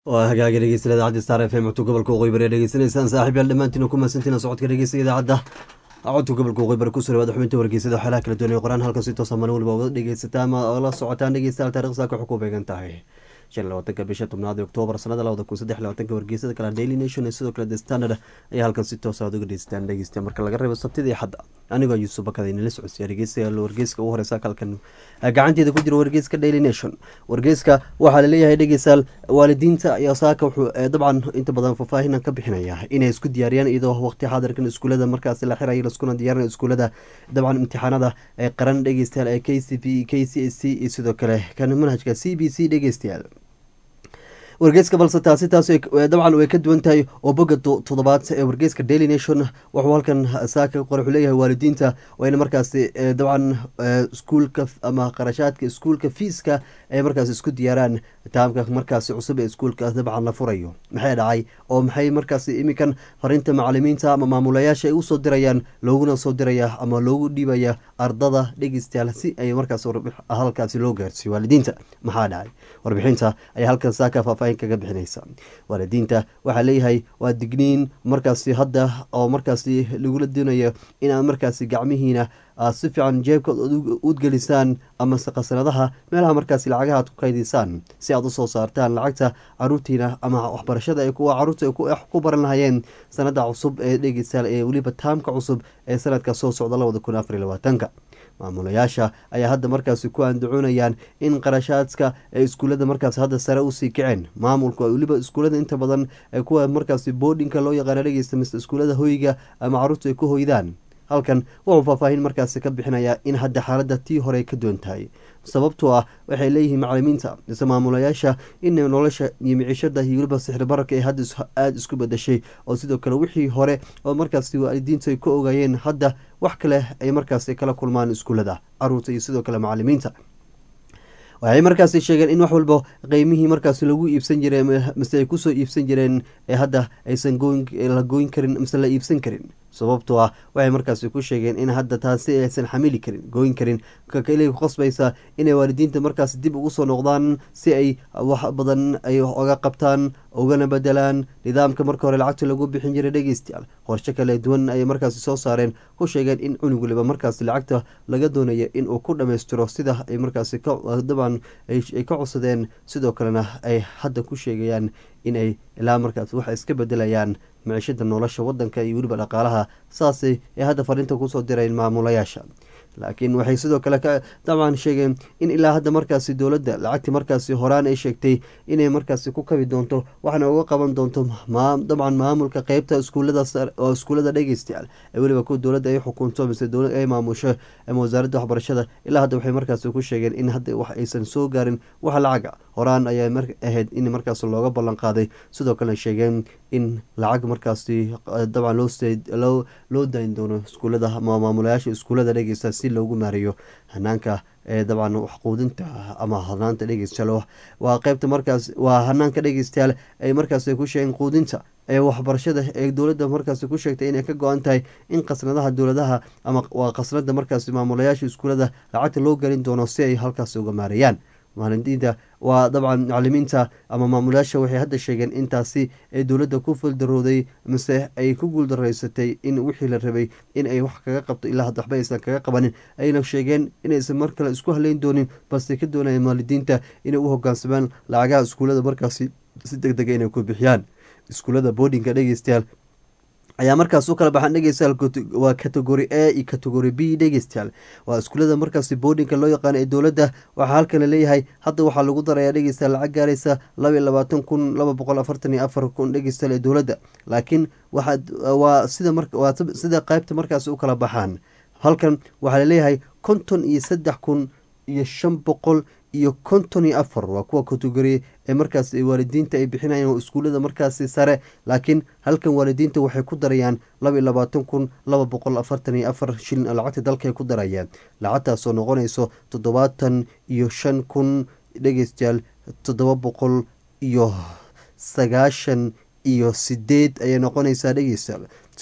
waa hagaagi dhegeysta idaacadda star f m codka gobolka waqooyi bari dhegeysanaysaan saaxiib yaal dhammaantiin ku mahadsantiin socodka dhegeysta idaacadda codka gobolka waqooyi bari kusoo dhawaada xubinta wargeysada waxyaalaha kala duwan ee qoraan halkan si toosa maalin waliba wada dhegeysataa ama la socotaan dhegeystayaal taarikhda saaka waxay ku beegan tahay shan iyo labaatanka bisha tobnaad ee oktoobar sanada labada kun saddex labaatanka wargeysada kale daily nation ee sidoo kale the standard ayaa halkan si toosa aad uga dhegeystaan dhegeysta marka laga reebo sabtida iyo xadda anigoo yuusuf bakada inala socodsiya dhegeystayaal wargeyska ugu horeysa halkan gacanteeda ku jira wargeyska daily nation wargeyska waxaa laleeyahay dhegeystayaal waalidiinta ayaa saaka wuxuu dabcan inta badan faahfaahinan ka bixinaya inay isku diyaariyaan iyadoo waqti xaadirkan iskuulada markaasi la xirayo laskuna diyaarinayo iskuulada dabcan imtixaanada ee qaran dhegeystayaal ee k c p k c s c iyo sidoo kale kan manhajka c b c dhegeystayaal wargeyska balse taasi taas dabcan way ka duwan tahay oo boga toddobaad ee wargeyska daily nation wuxuu halkan saaka qore wuxuu leeyahay waalidiinta waa in markaasi dabcan iskuulka ama qarashaadka iskuulka fiiska ay markaas isku diyaaraan taamka markaasi cusub ee iskuulka dabcan la furayo maxay dhacay oo maxay markaasi iminkan farinta macalimiinta ama maamulayaasha ay usoo dirayaan looguna soo diraya ama loogu dhiibaya ardada dhegeystayaal si ay markaas halkaasi loo gaarsiiyo waalidiinta maxaa dhacay warbixinta ayaa halkan saaka faahfaahin kaga bixinaysa waalidiinta waxaa leeyahay waa digniin markaasi hadda oo markaasi lagula doonayo inaad markaasi gacmihiina aad si fiican jeebka udgelisaan amase khasanadaha meelaha markaasi lacagaha aad ku kaydisaan si aad usoo saartaan lacagta caruurtiina ama waxbarashada ay kuwa caruurta ay ku baran lahayeen sanada cusub ee dhegeystayaal ee weliba taamka cusub ee sanadka soo socda labada kun afar iyo labaatanka maamulayaasha ayaa hadda markaasi ku andacoonayaan in qarashaadka ee iskuullada markaas hadda sare usii kaceen maamulku weliba iskuullada inta badan ee kuwa markaasi boodhinka loo yaqaana dhegeysta mise iskuullada hoyga ama caruurtu ay ku hoydaan halkan wuxuu faahfaahin markaasi ka bixinayaa in hadda xaaladda tii hore ka duwan tahay sababtoo ah waxay leeyihiin macalimiinta mise maamulayaasha in nolosha iyo micishada iyo weliba sixir bararka ee hadda aada isku bedashay oo sidoo kale wixii hore oo markaasi waalidiintu ay ka ogaayeen hadda wax kale ay markaasi kala kulmaan iskuullada caruurta iyo sidoo kale macalimiinta waxay markaasi sheegeen in wax walba qeymihii markaasi lagu iibsan jiray mise ay kusoo iibsan jireen ee hadda aysan la gooyn karin mise la iibsan karin sababtoo ah waxay markaasi ku sheegeen in hadda taasi aysan xamili karin gooyn karin kakale ku qasbaysa inay waalidiinta markaasi dib ugu soo noqdaan si ay wax badan ay oga qabtaan ugana bedelaan nidaamka marka hore lacagta lagu bixin jiray dhegeystayaal qorshe kale duwan ayay markaasi soo saareen ku sheegeen in cunug waliba markaasi lacagta laga doonayo in uu ku dhammaystiro sida ay markaasi daban ay ka codsadeen sidoo kalena ay hadda ku sheegayaan inay ilaa markaas wax iska bedelayaan micishada nolosha wadanka iyo weliba dhaqaalaha saasay ay hadda fariinta kusoo direen maamulayaasha laakiin waxay sidoo kale dabcan sheegeen in ilaa hadda markaasi dowladda lacagtii markaasi horaan ay sheegtay inay markaasi ku kabi doonto waxna uga qaban doonto dabcan maamulka qeybta iskuulada oo iskuullada dhegeystayaal ee weliba kuwa dowladda ay xukunto mise dowlad ay maamusho ama wasaaradda waxbarashada ilaa hadda waxay markaasi ku sheegeen in hadda wax aysan soo gaarin wax lacaga horaan ayaa ahayd in markaas looga ballan qaaday sidoo kalena sheegeen in lacag markaasi dabcan loo dayn doono iskuullada ama maamulayaasha iskuullada dhegeysta si loogu maareeyo hanaanka ee dabcan waxquudinta ama hanaanta dhegeystayaal waa qeybta markaas waa hanaanka dhegeystayaal ay markaas ku sheegeen quudinta ee waxbarashada ee dowladda markaasi ku sheegtay inay ka go-an tahay in khasnadaha dowladaha ama waa khasnada markaasi maamulayaasha iskuullada lacagta loo gelin doono si ay halkaasi uga maareeyaan maalintiinta waa dabcan macalimiinta ama maamulayaasha waxay hadda sheegeen intaasi ee dowladda ku fuldarooday mise ay ku guuldaraysatay in wixii la rabay in ay wax kaga qabto ilaa hadda waxba aysan kaga qabanin ayna sheegeen inaysan mar kale isku haleyn doonin balse ka doonayeen waalidiinta inay u hogaansamaan lacagaha iskuullada markaasi si deg dega inay ku bixiyaan iskuullada boodinka dhegeystayaal ayaa markaas u kala baxaan dhegeystayaal waa categori a iyo categori b dhegeystayaal waa iskuullada markaasi boodinka loo yaqaano ee dowladda waxaa halkan laleeyahay hadda waxaa lagu darayaa dhegeystayaal lacag gaaraysa laba iyo labaatan kun laba boqol afartan iyo afar kun dhegeystayaal ee dowladda laakiin waa sida waa sida qaybta markaasi u kala baxaan halkan waxaa laleeyahay konton iyo saddex kun iyo shan boqol iyo konton iyo afar waa kuwa kategori ee markaas waalidiinta ay bixinayaan oo iskuullada markaasi sare laakiin halkan waalidiinta waxay ku darayaan laba iyo labaatan kun laba boqol afartan iyo afar shilin oo lacagta dalka ay ku darayaan lacagtaasoo noqonayso toddobaatan iyo shan kun dhegeystayaal toddoba boqol iyo sagaashan iyo sideed ayay noqonaysaa dhegeystayaal sida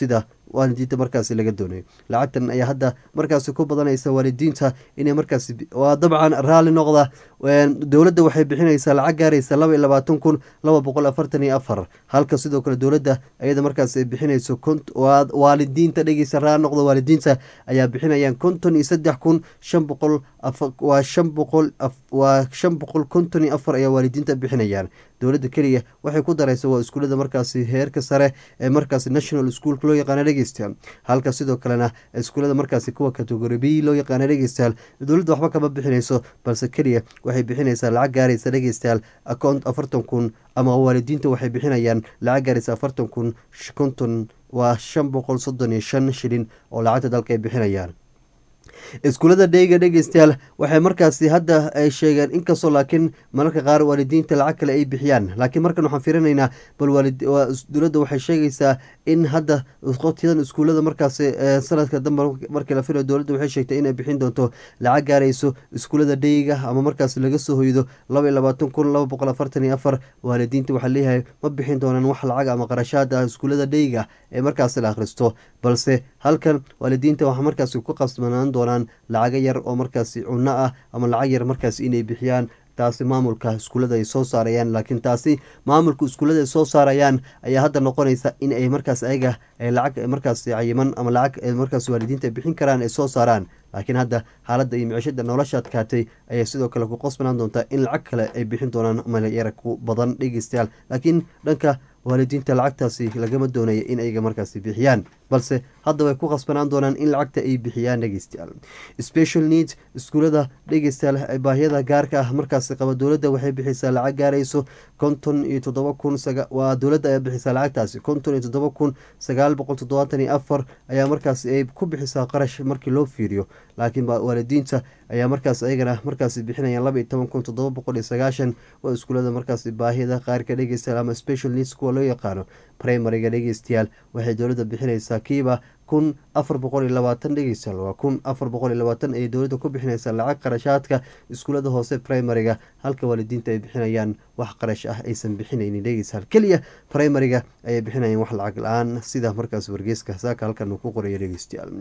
waalidiinta markaasi laga doonayo lacagtan ayaa hadda markaasi ku badanaysa waalidiinta inay markaasi waa dabcan raalli noqda dowladda waxay bixinaysaa lacag gaaraysa laba iyo labaatan kun laba boqol afartan iyo afar halka sidoo kale dowladda ayada markaas ay bixinayso waalidiinta dhegeysa raalli noqda waalidiinta ayaa bixinayaan konton iyo saddex kun shan boqol waa shan boqol waa shan boqol konton iyo afar ayaa waalidiinta bixinayaan dowladda keliya waxay ku daraysa waa iskuullada markaasi heerka sare ee markaasi national schoolka loo yaqaana dhegeystayaal halka sidoo kalena iskuullada markaasi kuwa category b loo yaqaana dhegeystayaal dowladda waxba kama bixinayso balse keliya waxay bixinaysaa lacag gaaraysa dhegeystayaal account afartan kun ama waalidiinta waxay bixinayaan lacag gaaraysa afartan kun konton waa shan boqol soddon iyo shan shilin oo lacagta dalka ay bixinayaan iskuullada dheyga dhegeystayaal waxay markaasi hadda ay sheegeen inkastoo laakiin mararka qaar waalidiinta lacag kale ay bixiyaan laakiin markan waxaan fiirinaynaa bal dowladda waxay sheegaysaa in hadda qotiyadan iskuullada markaasi sanadka dambe markii la filayo dowladda waxay sheegtay inay bixin doonto lacag gaarayso iskuullada dheyga ama markaasi laga soo hoydo laba iyo labaatan kun laba boqol afartan iyo afar waalidiinta waxaa leeyahay ma bixin doonaan wax lacag ama qarashaad ah iskuullada dheyga ee markaasi la akhristo balse halkan waalidiinta waxaa markaasi ku qasbanaan doonaan lacago yar oo markaasi cunno ah ama lacag yar markaasi inay bixiyaan taasi maamulka iskuullada ay soo saarayaan laakiin taasi maamulka iskuullada ay soo saarayaan ayaa hadda noqonaysa in ay markaas ayaga lacag markaasi cayiman ama lacag markaas waalidiinta bixin karaan ay soo saaraan laakiin hadda xaaladda iyo micishada nolosha adkaatay ayay sidoo kale ku qosbanaan doontaa in lacag kale ay bixin doonaan malyara ku badan dhegeystayaal laakiin dhanka waalidiinta lacagtaasi lagama doonaya in ayaga markaasi bixiyaan balse hadda way ku qasbanaan doonaan in lacagta ay bixiyaan dhegeystayaal special needs iskuullada dhegeystayaal baahiyada gaarka ah markaasi qaba dowladda waxay bixisaa lacag gaarayso konton iyo toddoba kun waa dowladda ayaa bixisaa lacagtaasi konton iyo toddoba kun sagaal boqol toddobaatan iyo afar ayaa markaasi ay ku bixisaa qarash markii loo fiiriyo laakiin waalidiinta ayaa markaas ayagana markaasi bixinayaan laba iyo toban kun toddoba boqol iyo sagaashan waa iskuullada markaasi baahiyada qaarka dhegeystayaal ama special needs kuwa loo yaqaano primariga dhegeystayaal waxay dowladda bixinaysaa kiiba kun afar boqol iyo labaatan dhegeystayaal waa kun afar boqol iyo labaatan ayay dowladda ku bixinaysaa lacag qarashaadka iskuullada hoose primariga halka waalidiinta ay bixinayaan wax qarash ah aysan bixinaynin dhegeystayaal keliya primariga ayay bixinayaan wax lacag la-aan sida markaas wargeyska saaka halkan uu ku qorayo dhegeystayaal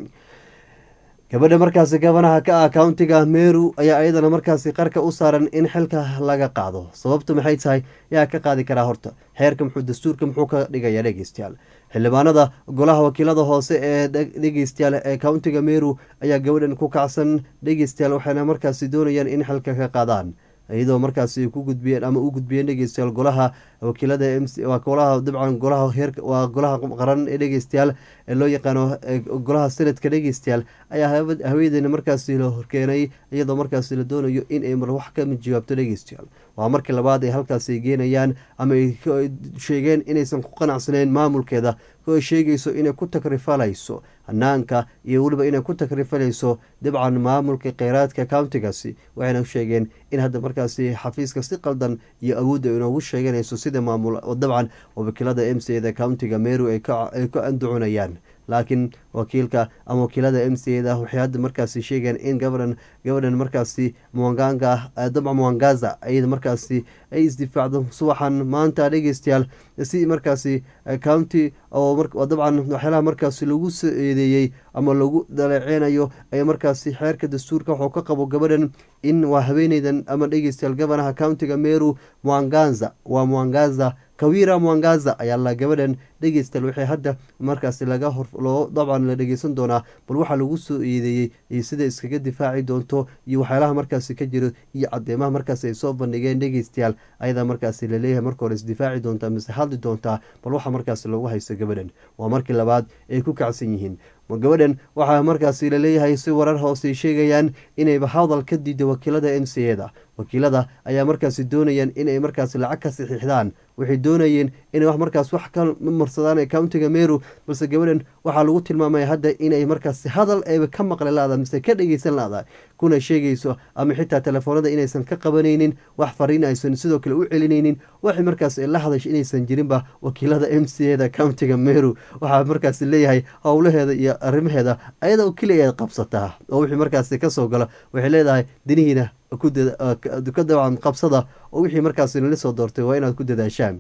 gabadha markaasi gabanaha ka ah countiga meru ayaa iyadana markaasi qarka u saaran in xilka laga qaado sababtu maxay tahay yaa ka qaadi karaa horta xeerka muxuu dastuurka muxuu ka dhigaya dhegeystayaal xildhibaanada golaha wakiilada hoose ee dhegeystayaal ee countiga meru ayaa gabadhan ku kacsan dhegeystayaal waxayna markaasi doonayaan in xilka ka qaadaan iyadoo markaasi ku gudbiyeen ama u gudbiyeen dhegeystayaal golaha wakiilada waa golaha dabcan golaha heer waa golaha qaran ee dhegeystayaal ee loo yaqaano golaha senadka dhegeystayaal ayaa haweeneyna markaasi la horkeenay iyadoo markaasi la doonayo in ay mar wax ka mid jawaabto dhegeystayaal waa markii labaad ay halkaasi geenayaan ama ay sheegeen inaysan ku qanacsaneyn maamulkeeda oo ay sheegayso inay ku takrifalayso hanaanka iyo weliba inay ku takrifalayso dabcan maamulka kheyraadka countigaasi waxayna sheegeen in hadda markaasi xafiiska si qaldan iyo awoodda inoogu sheeganayso sida maamul dabcan wakiilada m c da countiga meru ay ka anducunayaan laakiin wakiilka ama wakiilada m c da waxay hadda markaasi sheegeen in gabadhan gabadhan markaasi mwanganga dabca mwangaza ayada markaasi ay isdifaacdo subaxan maanta dhegeystayaal si markaasi county oo dabcan waxyaalaha markaasi lagu soo eedeeyey ama lagu daleeceynayo ay markaasi xeerka dastuurka waxuu ka qabo gabadhan in waa haweeneydan ama dhegeystayaal gabanaha countiga meru mwanganza waa mwangaza kawira mwangaza ayaa la gabadhan dhegeystayaal waxay hadda markaasi laga hor loo dabcan la dhegeysan doonaa bal waxaa lagu soo eedeeyey iyo sida iskaga difaaci doonto iyo waxyaalaha markaasi ka jiro iyo cadeemaha markaasi ay soo bandhigeen dhegeystayaal ayadaa markaasi laleeyahay marka hore isdifaaci doontaa mise hadli doontaa bal waxaa markaasi lagu haysto gabadhan waa markii labaad ay ku kacsan yihiin gabadhan waxaa markaasi laleeyahay si warar hoose sheegayaan inayba hadal ka diida wakiilada m c da wakiilada ayaa markaasi doonayaan inay markaasi lacag ka saxiixdaan waxay doonayeen inay wax markaas wax ka marsadaan ee countiga meru balse gabadhan waxaa lagu tilmaamaya hadda inay markaasi hadal ayba ka maqli laada mise ka dhegeysan laada kuna sheegayso ama xitaa telefoonada inaysan ka qabanaynin wax fariin aysan sidoo kale u celinaynin waxay markaas la hadash inaysan jirinba wakiilada m c da countiga meru waxaa markaasi leeyahay howlaheeda iyo arrimaheeda ayada oo keliya ay qabsataa oo wixii markaasi kasoo galo waxay leedahay dinihiina ka dabcan qabsada oo wixii markaasi nala soo doortay waa inaad ku dadaashaan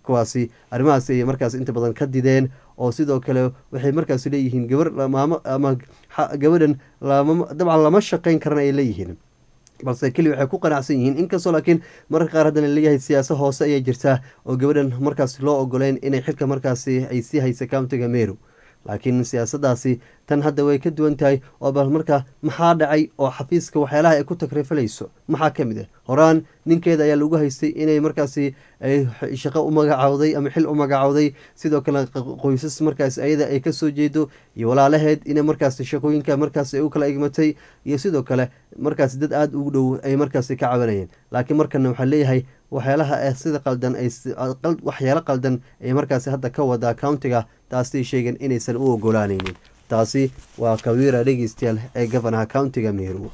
kuwaasi arrimahaas ayay markaas inta badan ka dideen oo sidoo kale waxay markaas leeyihiin gabar maamo ama gabadhan dabcan lama shaqeyn karana ay leeyihiin balse keli waxay ku qanacsan yihiin inkastoo laakiin mararka qaar haddana leeyahay siyaasa hoose ayaa jirta oo gabadhan markaas loo ogoleyn inay xilka markaasi ay sii haysa countiga meru laakiin siyaasadaasi tan hadda way ka duwan tahay oo bal marka maxaa dhacay oo xafiiska waxyaalaha ay ku takrifalayso maxaa ka mid ah horaan ninkeeda ayaa lagu haystay inay markaasi shaqo u magacawday ama xil u magacawday sidoo kale qoysas markaas ayada ay kasoo jeedo iyo walaalaheed ina markaas shaqooyinka markaas ay u kala egmatay iyo sidoo kale markaas dad aada ugu dhow ay markaasi ka cabanayeen laakiin markana waxaa leeyahay waxyaalaha sida qaldan waxyaalo qaldan ay markaasi hadda ka wadaa countiga taasay sheegeen inaysan u ogolaanaynin taasi waa kawiira dhegeystayaal ee gofanaha countiga meru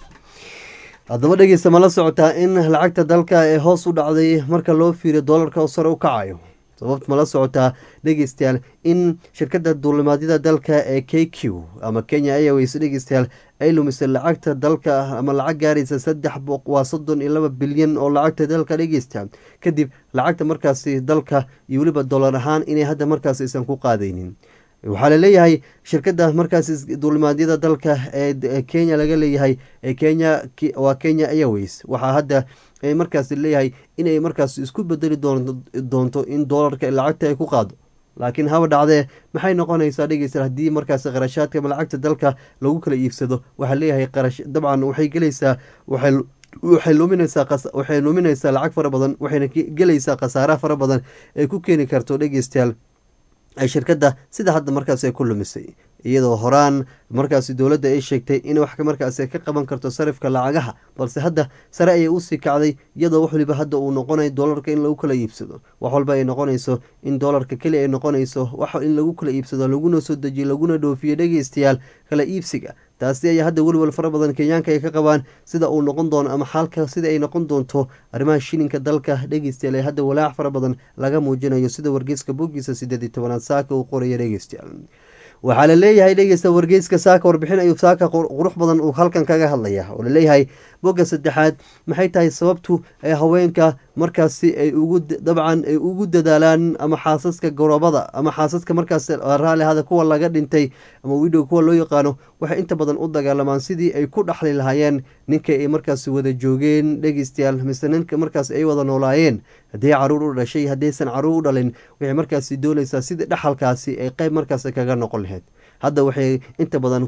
haddaba dhegeysta ma la socotaa in lacagta dalka ee hoos u dhacday marka loo fiiriyo doolarka oo sare u kacayo sababt ma la socotaa dhegeystayaal in shirkadda duulimaadyada dalka ee k q ama kenya airways dhegeystayaal ay lumisay lacagta dalka ama lacag gaaraysa saddex waa soddon iyo laba bilyan oo lacagta dalka dhegeysta kadib lacagta markaasi dalka iyo weliba dollar ahaan inay hadda markaas aysan ku qaadaynin waxaa laleeyahay shirkadda markaas duulimaadyada dalka ee kenya laga leeyahay ee kenya waa kenya airways waxaa hadda markaas leeyahay inay markaas isku bedeli doonto in doolarka lacagta ay ku qaado laakiin haba dhacdee maxay noqonaysaa dhegeysta haddii markaas qarashaadka ama lacagta dalka lagu kala iibsado waxaa leeyahay qarash dabcan waxay gelaysaa waxay waxay luminaysaa waxay luminaysaa lacag fara badan waxayna gelaysaa khasaaraha fara badan ee ku keeni karto dhegeystayaal shirkadda sida hadda markaas ay ku lumisay iyadoo horaan markaasi dowladda ay sheegtay in wax markaas ka qaban karto sarifka lacagaha balse hadda sare ayay usii kacday iyadoo wax waliba hadda uu noqonayo doolarka in lagu kala iibsado wax walba ay noqonayso in doolarka keli ay noqonayso wax in lagu kala iibsado laguna soo dejiyo laguna dhoofiyo dhegeystayaal kala iibsiga taasi ayaa hadda weliwal fara badan kenyaanka ay ka qabaan sida uu noqon doono ama xaalka sida ay noqon doonto arrimaha shilinka dalka dhegeystayaal ee hadda walaac fara badan laga muujinayo sida wargeyska bogiisa sideed iyo tobanaad saaka uu qoraya dhegeystayaal waxaa la leeyahay dhegeysta wargeyska saaka warbixin ayuu saaka qurux badan uu halkan kaga hadlaya oo laleeyahay bogga saddexaad maxay tahay sababtu ee haweenka markaasi ay ugu dabcan ay ugu dadaalaan ama xaasaska gorobada ama xaasaska markaas raali ahada kuwa laga dhintay ama widow kuwa loo yaqaano waxay inta badan u dagaalamaan sidii ay ku dhaxli lahaayeen ninka ay markaasi wada joogeen dhegeystayaal mise ninka markaas ay wada noolaayeen haddii caruur u dhashay haddaysan caruur u dhalin waxay markaasi doonaysaa sidii dhaxalkaasi ay qeyb markaas kaga noqon lahayd hadda waxay inta badan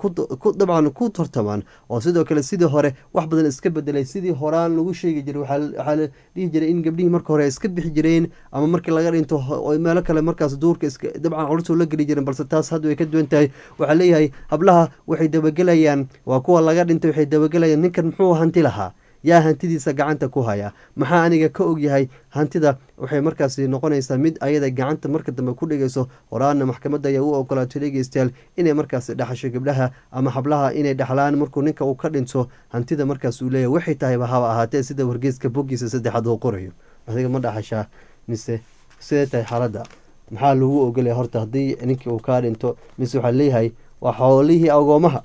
dabcan ku tartamaan oo sidoo kale sidii hore wax badan iska bedelay sidii horaan lagu sheegi jiray waxaa la dhihi jiray in gabdhihii marka hore iska bixi jireen ama markii laga dhinto meelo kale markaas duurka dabcan culurtoo la geli jireen balse taas hadda way ka duwan tahay waxaa leeyahay hablaha waxay dabagelayaan waa kuwa laga dhintay waxay dabagelayaan ninkan muxuu hanti lahaa yaa hantidiisa gacanta ku haya maxaa aniga ka ogyahay hantida waxay markaasi noqonaysaa mid ayada gacanta marka dambe ku dhigayso horaana maxkamadda ayaa u ogolaatay dhegeystayaal inay markaasi dhaxasho gabdhaha ama hablaha inay dhaxlaan markuu ninka uu ka dhinto hantida markaas uu leeyahy waxay tahayba haba ahaatee sida wargeyska bogiisa saddexaad uu qorayo adiga ma dhaxashaa mise sidee tahay xaaladda maxaa lagu ogolaya horta haddii ninkii uu kaa dhinto mise waxaa leeyahay waa xoolihii agoomaha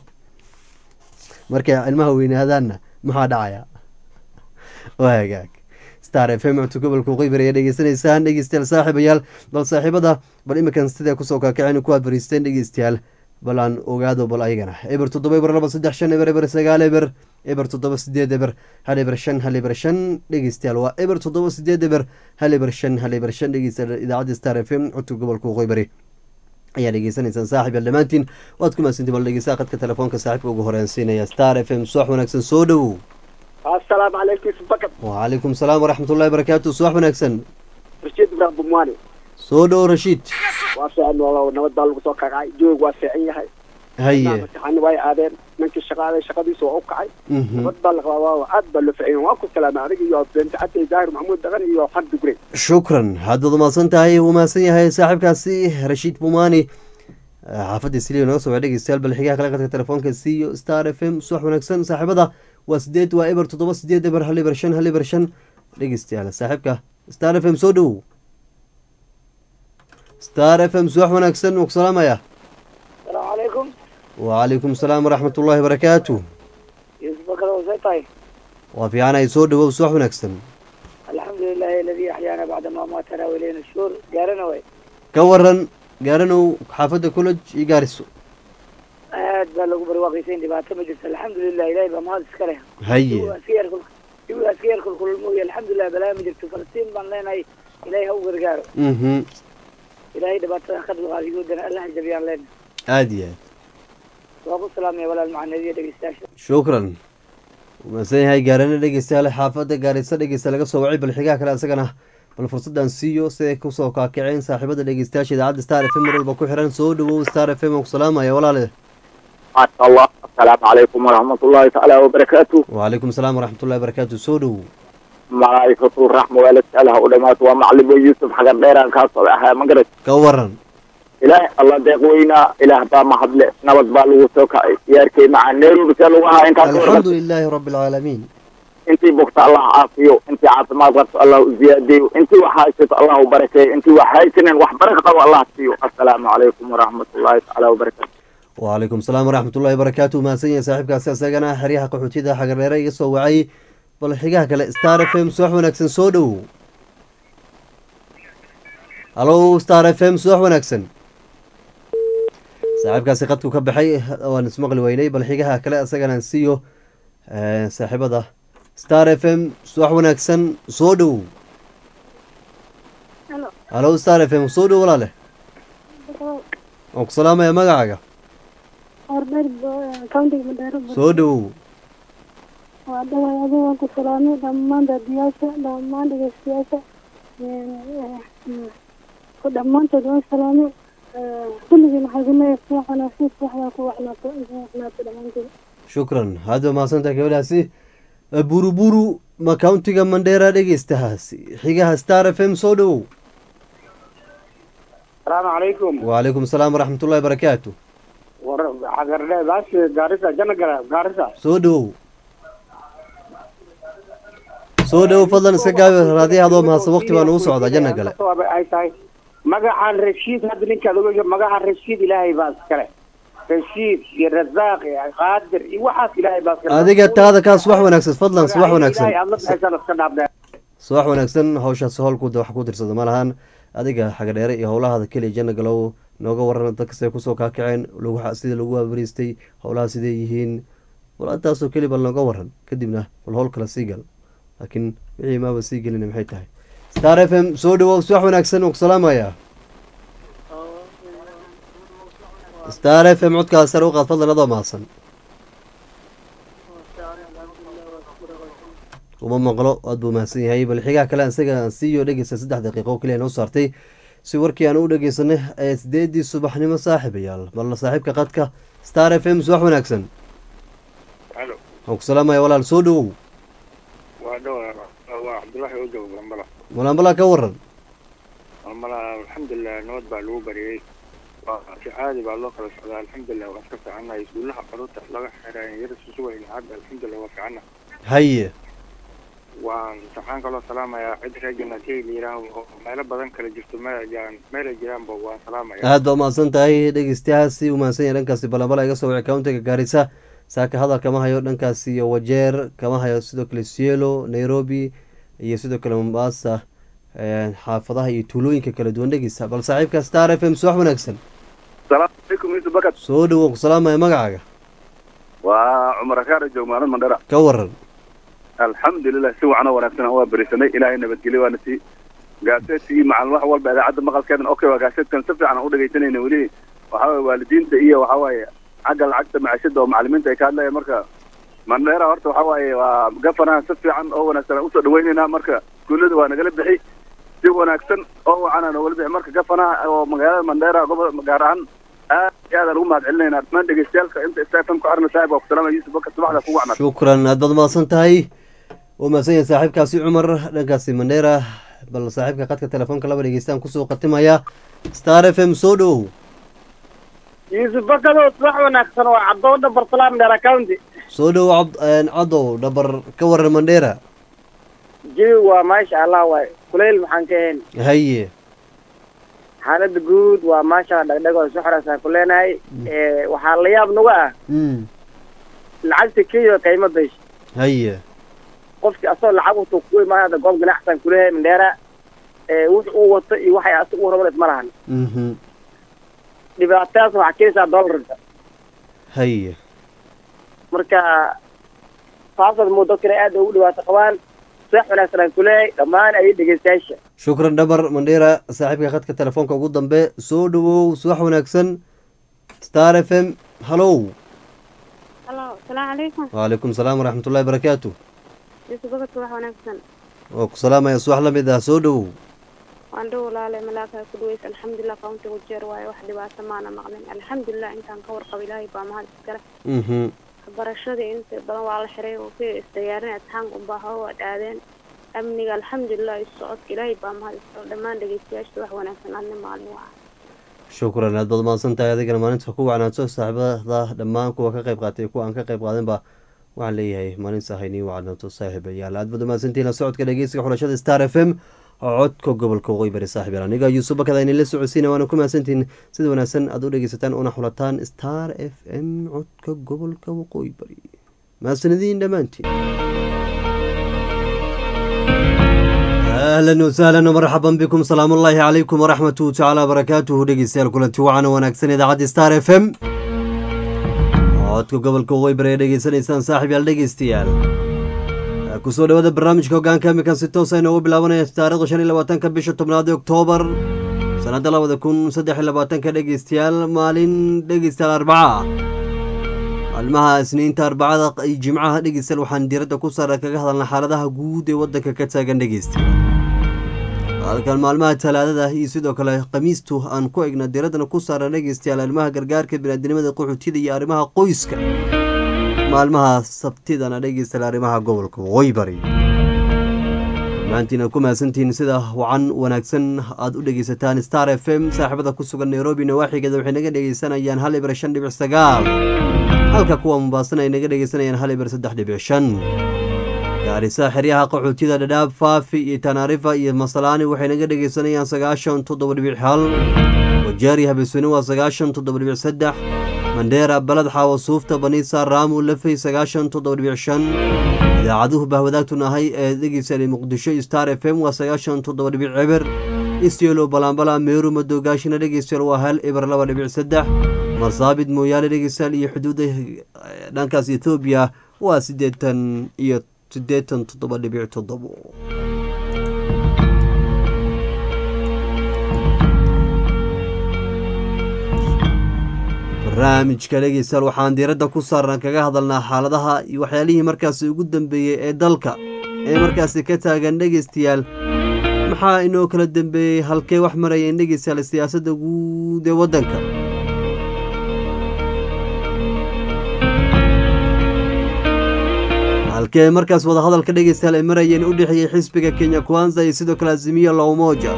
markay cilmaha weynaadaanna maxaa dhacaya waa hagaag star f m codka gobolka qeybar ayaa dhegeysanaysaan dhegeystayaal saaxiibayaal bal saaxiibada bal iminkan sidee kusoo kaakaceen ku abariisteen dhegeystayaal bal aan ogaado bal ayagana eber toddoba eber laba saddex shan eber eber sagaal eber eber toddoba sideed eber hal eber shan hal eber shan dhegeystayaal waa eber toddoba sideed eber hal eber shan hal eber shan dhegeystayaal idaacadda star f m codka gobolka qeybari ayaa dhegeysanaysaan saaxib yaal dhammaantiin waad ku mahadsantiin bal dhegeysaa qadka telefoonka saaxibka ugu horeensiinaya star f m subax wanaagsan soo dhowow asalaamu calaykum isbakad wacalaykum salaam waraxmatullahi barakaatu subax wanaagsan rashiid ibraahim bumwaani soo dhow rashiid waa fiican walaalow nabad baa lagu soo kacay joog waa fiican yahay haye imtixaani way aadeen ninkii shaqaaday shaqadiisa waa u kacay nabad baa la qabaa waa aad baa loo fiican waa ku salaamay adiga iyo beente xatay zaahir maxamuud dhaqan iyo xaq dugre shukran haddaad umahadsan tahay uu mahadsan yahay saaxiibkaasi rashiid bumani xaafadda siliyo naga soo dhegeystayaal bal xigaha kale qadka telefoonka siyo star f m subax wanaagsan saaxiibada waa sideed waa eber toddoba sideed eber hal eber shan hal eber shan dhegeystayaal saaxiibka star f m soo dhowow star f m subax wanaagsan wuu ku salaamaya salaamu calaykum wacalaykum salaam waraxmat ullahi barakaatu isbakad wasay tahay waa fiicanahay soo dhowow subax wanaagsan alxamdulilah لله الذي أحيانا بعد ما ماتنا وإلينا الشور قالنا وي ka waran gaaranow xaafadda college iyo gaariso aad baa lagu barwaaqaysayn dhibaato ma jirto alxamdulilah ilahay baa mahad iska leh haye iwiga iska yar kulkulmooy alxamdulilah balaa ma jirto falastiin baan leenahay ilahay ha u gargaaro mhm ilahay dhibaatada ka dulqaadigoodana allah jabiyaan leenahay aada iyo aad waa ku salaamaya walaal macaneediya dhegeystayaasha shukran umaadsan yahay gaarano dhegeystayaal xaafadda gaarisa dhegeysta laga soo wacay bal xigaha kale isagana bal fursaddan siiyo siday kusoo kaakiceen saaxiibada dhegeystayaasha idaacadda star f m mar walba ku xiran soo dhawow star f m aan ku salaamaya walaale maasha allah asalaamu calaykum waraxmat ullahi tacaala wabarakaatu wacalaykum asalaam waraxmatullahi barakaatu soo dhowow malaa'ikatu raxma waalidkaalaha u dhamaato waa macalimo yuusuf xagan dheeraan kaa soo ahaa magarat ka waran ilaah allah deeq weynaa ilaah baa mahadle nabad baa lagu soo kacay yaarkay macaa nairobi see lagu ahaa intaas alxamdu lilaahi rabbi alcaalamiin intii bugta allah caafiyo intii caafimaad qabto allah u ziyaadiyo intii wax haysato allah u barakeeyo intii wax haysanen wax baraka qabo allah siiyo assalaamu calaykum waraxmat ullahi tacaala wabarakaatu wacalaykum asalaam waraxmatullahi barakaatu mahadsan yahay saaxiibkaasi isagana xeryaha qaxootiyada xagardheere iga soo wacay bal xigaha kale star f m subax wanaagsan soo dhowow halo star f m subax wanaagsan saaxiibkaasi qadku ka baxay waan ismaqli weynay bal xigaha kale isagana siiyo saaxiibada star f m subax wanaagsan soo dhowow halo star f m soo dhow walaale waan ku salaamaya magacaaga soo dhowow waa dhaway adiga waan ku salaamay dhammaan daadiyaasha dhammaan dhegeystayaasha ku dhammaantood waan salaamay kulligii maxaa ku leeyahay subax wanaagsan subaxdaa ku waxnaato waxnaato dhammaantood shukran hadda mahadsantahay gabadhaasi buruburu ma countiga mandheera dhegeystahaasi xigaha star f m soo dhowow asalaamu calaykum wacalaykum asalaam waraxmatullahi barakaatu war xagardhe baasi gaarisa jana gara gaarisa soo dhowow soo dhowow fadlan iska gaabi raadiyaha adoo mahadsan waqti baa nagu socdaa janna gale ay tahay magacan rashiid hadda ninkaad oga magacan rashiid ilaahay baa iskale rashiid iyo razaaq iyo qaadir iyo waxaas ilaahay baa iskale adiga taada kaa subax wanaagsan fadlan subax wanaagsan ilaahay aad la baxaysan iska dhaafdhe subax wanaagsan hawshaas howlkuda wax ku tirsada ma lahan adiga xagadheere iyo howlahaada keliya janna galow nooga waran dadkasay kusoo kaakaceen lagu sida lagu waabariistay howlaha siday yihiin bal intaasoo keli bal nooga waran kadibna bal howl kale sii gal laakiin wixii maaba sii gelina maxay tahay star f m soo dhawow subax wanaagsan waan ku salaamayaa star f m codkaada sare u qaad fadlan adoo mahadsan uma maqlo aad buu mahadsan yahay bal xigaha kale isaga aan siiyo dhegeysta saddex daqiiqo keliya noo saartay si warkii aan u dhegeysanay ee sideedii subaxnimo saaxiibayaal bal saaxiibka qadka star f m subax wanaagsan halo waan ku salaamaya walaal soo dhawow waa dhawa waa cabdullaahi oo jooga balambala malaanbalaa ka waran balambala alxamdulilah nabad baa lagu bariyey waa si caadi baa loo kala socdaa alxamdulilah waa iska fiicannahay iskuulaha caruurta laga xiraay yara susugayn hadda alxamdulilah waa fiicanna haye waan waxaan kaloo salaamayaa cid reegana kay la yidhaaho oo meelo badan kala jirto meel jiraan meel ay jiraanba waan salaamaya aad baa umahadsan tahay dhegeystayaasi u mahadsan yahay dhankaasi balambala iga soo wacay countiga gaarisa saaka hadal kama hayo dhankaasi iyo wajeer kama hayo sidoo kale sielo nairobi iyo sidoo kale mombasa xaafadaha iyo tuulooyinka kala duwan dhegeysa bal saaxiibka star f m subax wanaagsan salaamu calaykum yusuf bakad soo dhawow ku salaamaya magacaaga waa cumar akaara joog maalin mandhara ka waran alxamdulilah si wacan oo wanaagsan aan waa berisanay ilaahay nabadgelyo waana sii gaaseedkii macalin wax walba idaacadda maqalkeedan okay waa gaaseedkan si fiican aan u dhegaysanayna weli waxaa waye waalidiinta iyo waxaa waaye xagga lacagta macashada oo macalimiinta ay ka hadlayaan marka mandheera horta waxaa waaye waa gafanaha si fiican oo wanaagsan aan usoo dhawaynaynaa marka iskuullada waa nagala bixi si wanaagsan oo wacan aan nagala bixi marka gafanaha oo magaalada mandheera gobol gaar ahaan aad iyo aad aan ugu mahad celinaynaa dhammaan dhegeystayaalka inta stfm ku arna saaxib waa ku salaamaya yusuf bakar subaxda kugu wacnaa shukran aad baad umahadsan tahay wuu mahadsan yahay saaxiibkaasi cumar dhankaasi mandheera bal saaxiibka qadka telefoonka laba dhegeystaan kusoo qatimaya star f m soo dhowow yusuf bakado subax wanaagsan waa cabdooda bartalaam dheer county soo dhowow cabd cadow dhabar ka waran mandheera jawi waa maasha allah waay kuleyl maxaan ka ahayn haye xaalada guud waa maasha dhagdhag oo soxorasaan ku leenahay waxaa la yaab nagu ah mm lacagta kenya qiimo besh haye qofkii asagoo lacag wato ku imaan hadda goob ganacsan kuleeyahay mandheera ee wix uu wato iyo waxay asaga u raban isma lahan mhm dhibaatadaas waxaa keenaysaa doolarka haye marka taasad muu dadkana aad ugu dhibaato qabaan seex wanaagsan aan kuleeyahay dhammaan ayay dhegeystayaasha shukran dhabar mandheera saaxiibka khadka telefoonka ugu dambe soo dhawow subax wanaagsan star f m hallow halo asalaamu calaykum waalaikum salaam waraxmatullahi barakaatu isu gobodka wax wanaagsan waa ku salaamaya subax la mid ah soo dhawow waan dhow walaale malaaka ku dhaweys alxamdulilah kauntiga jeer waaye wax dhibaato maana maqlin alxamdulilah intaan ka warqabo ilaahay baa mahad iskale mhm waxbarashadii inta badan waa la xiray oo ka isdiyaarin atxaanka unbaa hawa dhaadeen amniga alxamdulilah isu socodka ilaahay baa mahad iskale dhammaan dhegeystayaasha wax wanaagsan adni maalin waa shukran aad baad mahadsan tahay adigana maalinta ku wacnaato saaxiibada dhammaan kuwa ka qayb qaatay kuwa aan ka qayb qaadanba waxaan leeyahay maalin sahaynii wacnaato saaxiibayaal aad baad mahadsantihiin la socodka dhegeysiga xulashada star f m codka gobolka waqooyi bari saaxiib yaal aniga yuusuf bakada idin la socodsiina waana ku mahadsantihiin sida wanaagsan aad u dhegeysataan una xulataan star f m codka gobolka waqooyi bari mahadsanadiin dhammaantiin ahlan wasahlan marxaban bikum salaamu ullaahi calaykum waraxmatuhu tacaala wabarakaatuhu dhegeystayaal kulanti wacan wanaagsan idaacadda star f m codka gobolka waqooyi bari ee dhegeysanaysaan saaxiib yaal dhegeystayaal kusoo dhawaada barnaamijka hogaanka imikan si toosa inoogu bilaabanaya taarikhda shan iyo labaatanka bisha tobnaad ee oktoobar sanadda labada kun saddex iyo labaatanka dhegeystayaal maalin dhegeystayaal arbaca maalmaha isniinta arbacada iyo jimcaha dhegeystayaal waxaan diiradda ku saara kaga hadalna xaaladaha guud ee waddanka ka taagan dhegeystayaal halkan maalmaha talaadada iyo sidoo kale khamiistu aan ku egna diiraddana ku saara dhegeystayaal arrimaha gargaarka biniaadinimada qaxootida iyo arrimaha qoyska maalmaha sabtidana dhegeystayaal arrimaha gobolka waqooyi bari dhammaantiina ku mahadsantihiin sida wacan wanaagsan aada u dhegeysataan star f m saaxiibada ku sugan nairobi nawaaxigeeda waxay naga dhegeysanayaan hal ibar shan dhibic sagaal halka kuwa mubaasan ay naga dhegeysanayaan hal ibar saddex dhibic shan gaarisa xeryaha qaxootida dhadhaab faafi iyo tanaarifa iyo masalaani waxay naga dhegeysanayaan sagaashan toddoba dhibic hal wajaari habesweyne waa sagaashan toddoba dhibic saddex mandheera balad xaawo suufta baniisa raamu lafey sagaashan toddoba dhibic shan idaacaduhu bahwadaagtun ahay ee dhegeysanay muqdisho star f m waa sagaashan toddoba dhibic ciber istyelo balaambala meeru madoogaashina dhegeystayaal waa hal ibar laba dhibic saddex marsaabid mooyaale dhegeystayaal iyo xuduudda dhankaas ethoobiya waa siddeetan iyo siddeetan toddoba dhibic toddobo barnaamijka dhegeystayaal waxaan diiradda ku saarnaa kaga hadalnaa xaaladaha iyo waxyaalihii markaasi ugu dambeeyey ee dalka ee markaasi ka taagan dhegeystayaal maxaa inoo kala dambeeyey halkee wax marayeen dhegeystayaal siyaasadda guud ee waddanka halkee markaas wadahadalka dhegeystayaal ay marayeen u dhexeeyey xisbiga kenya kwanza iyo sidoo kale azimiya la umoja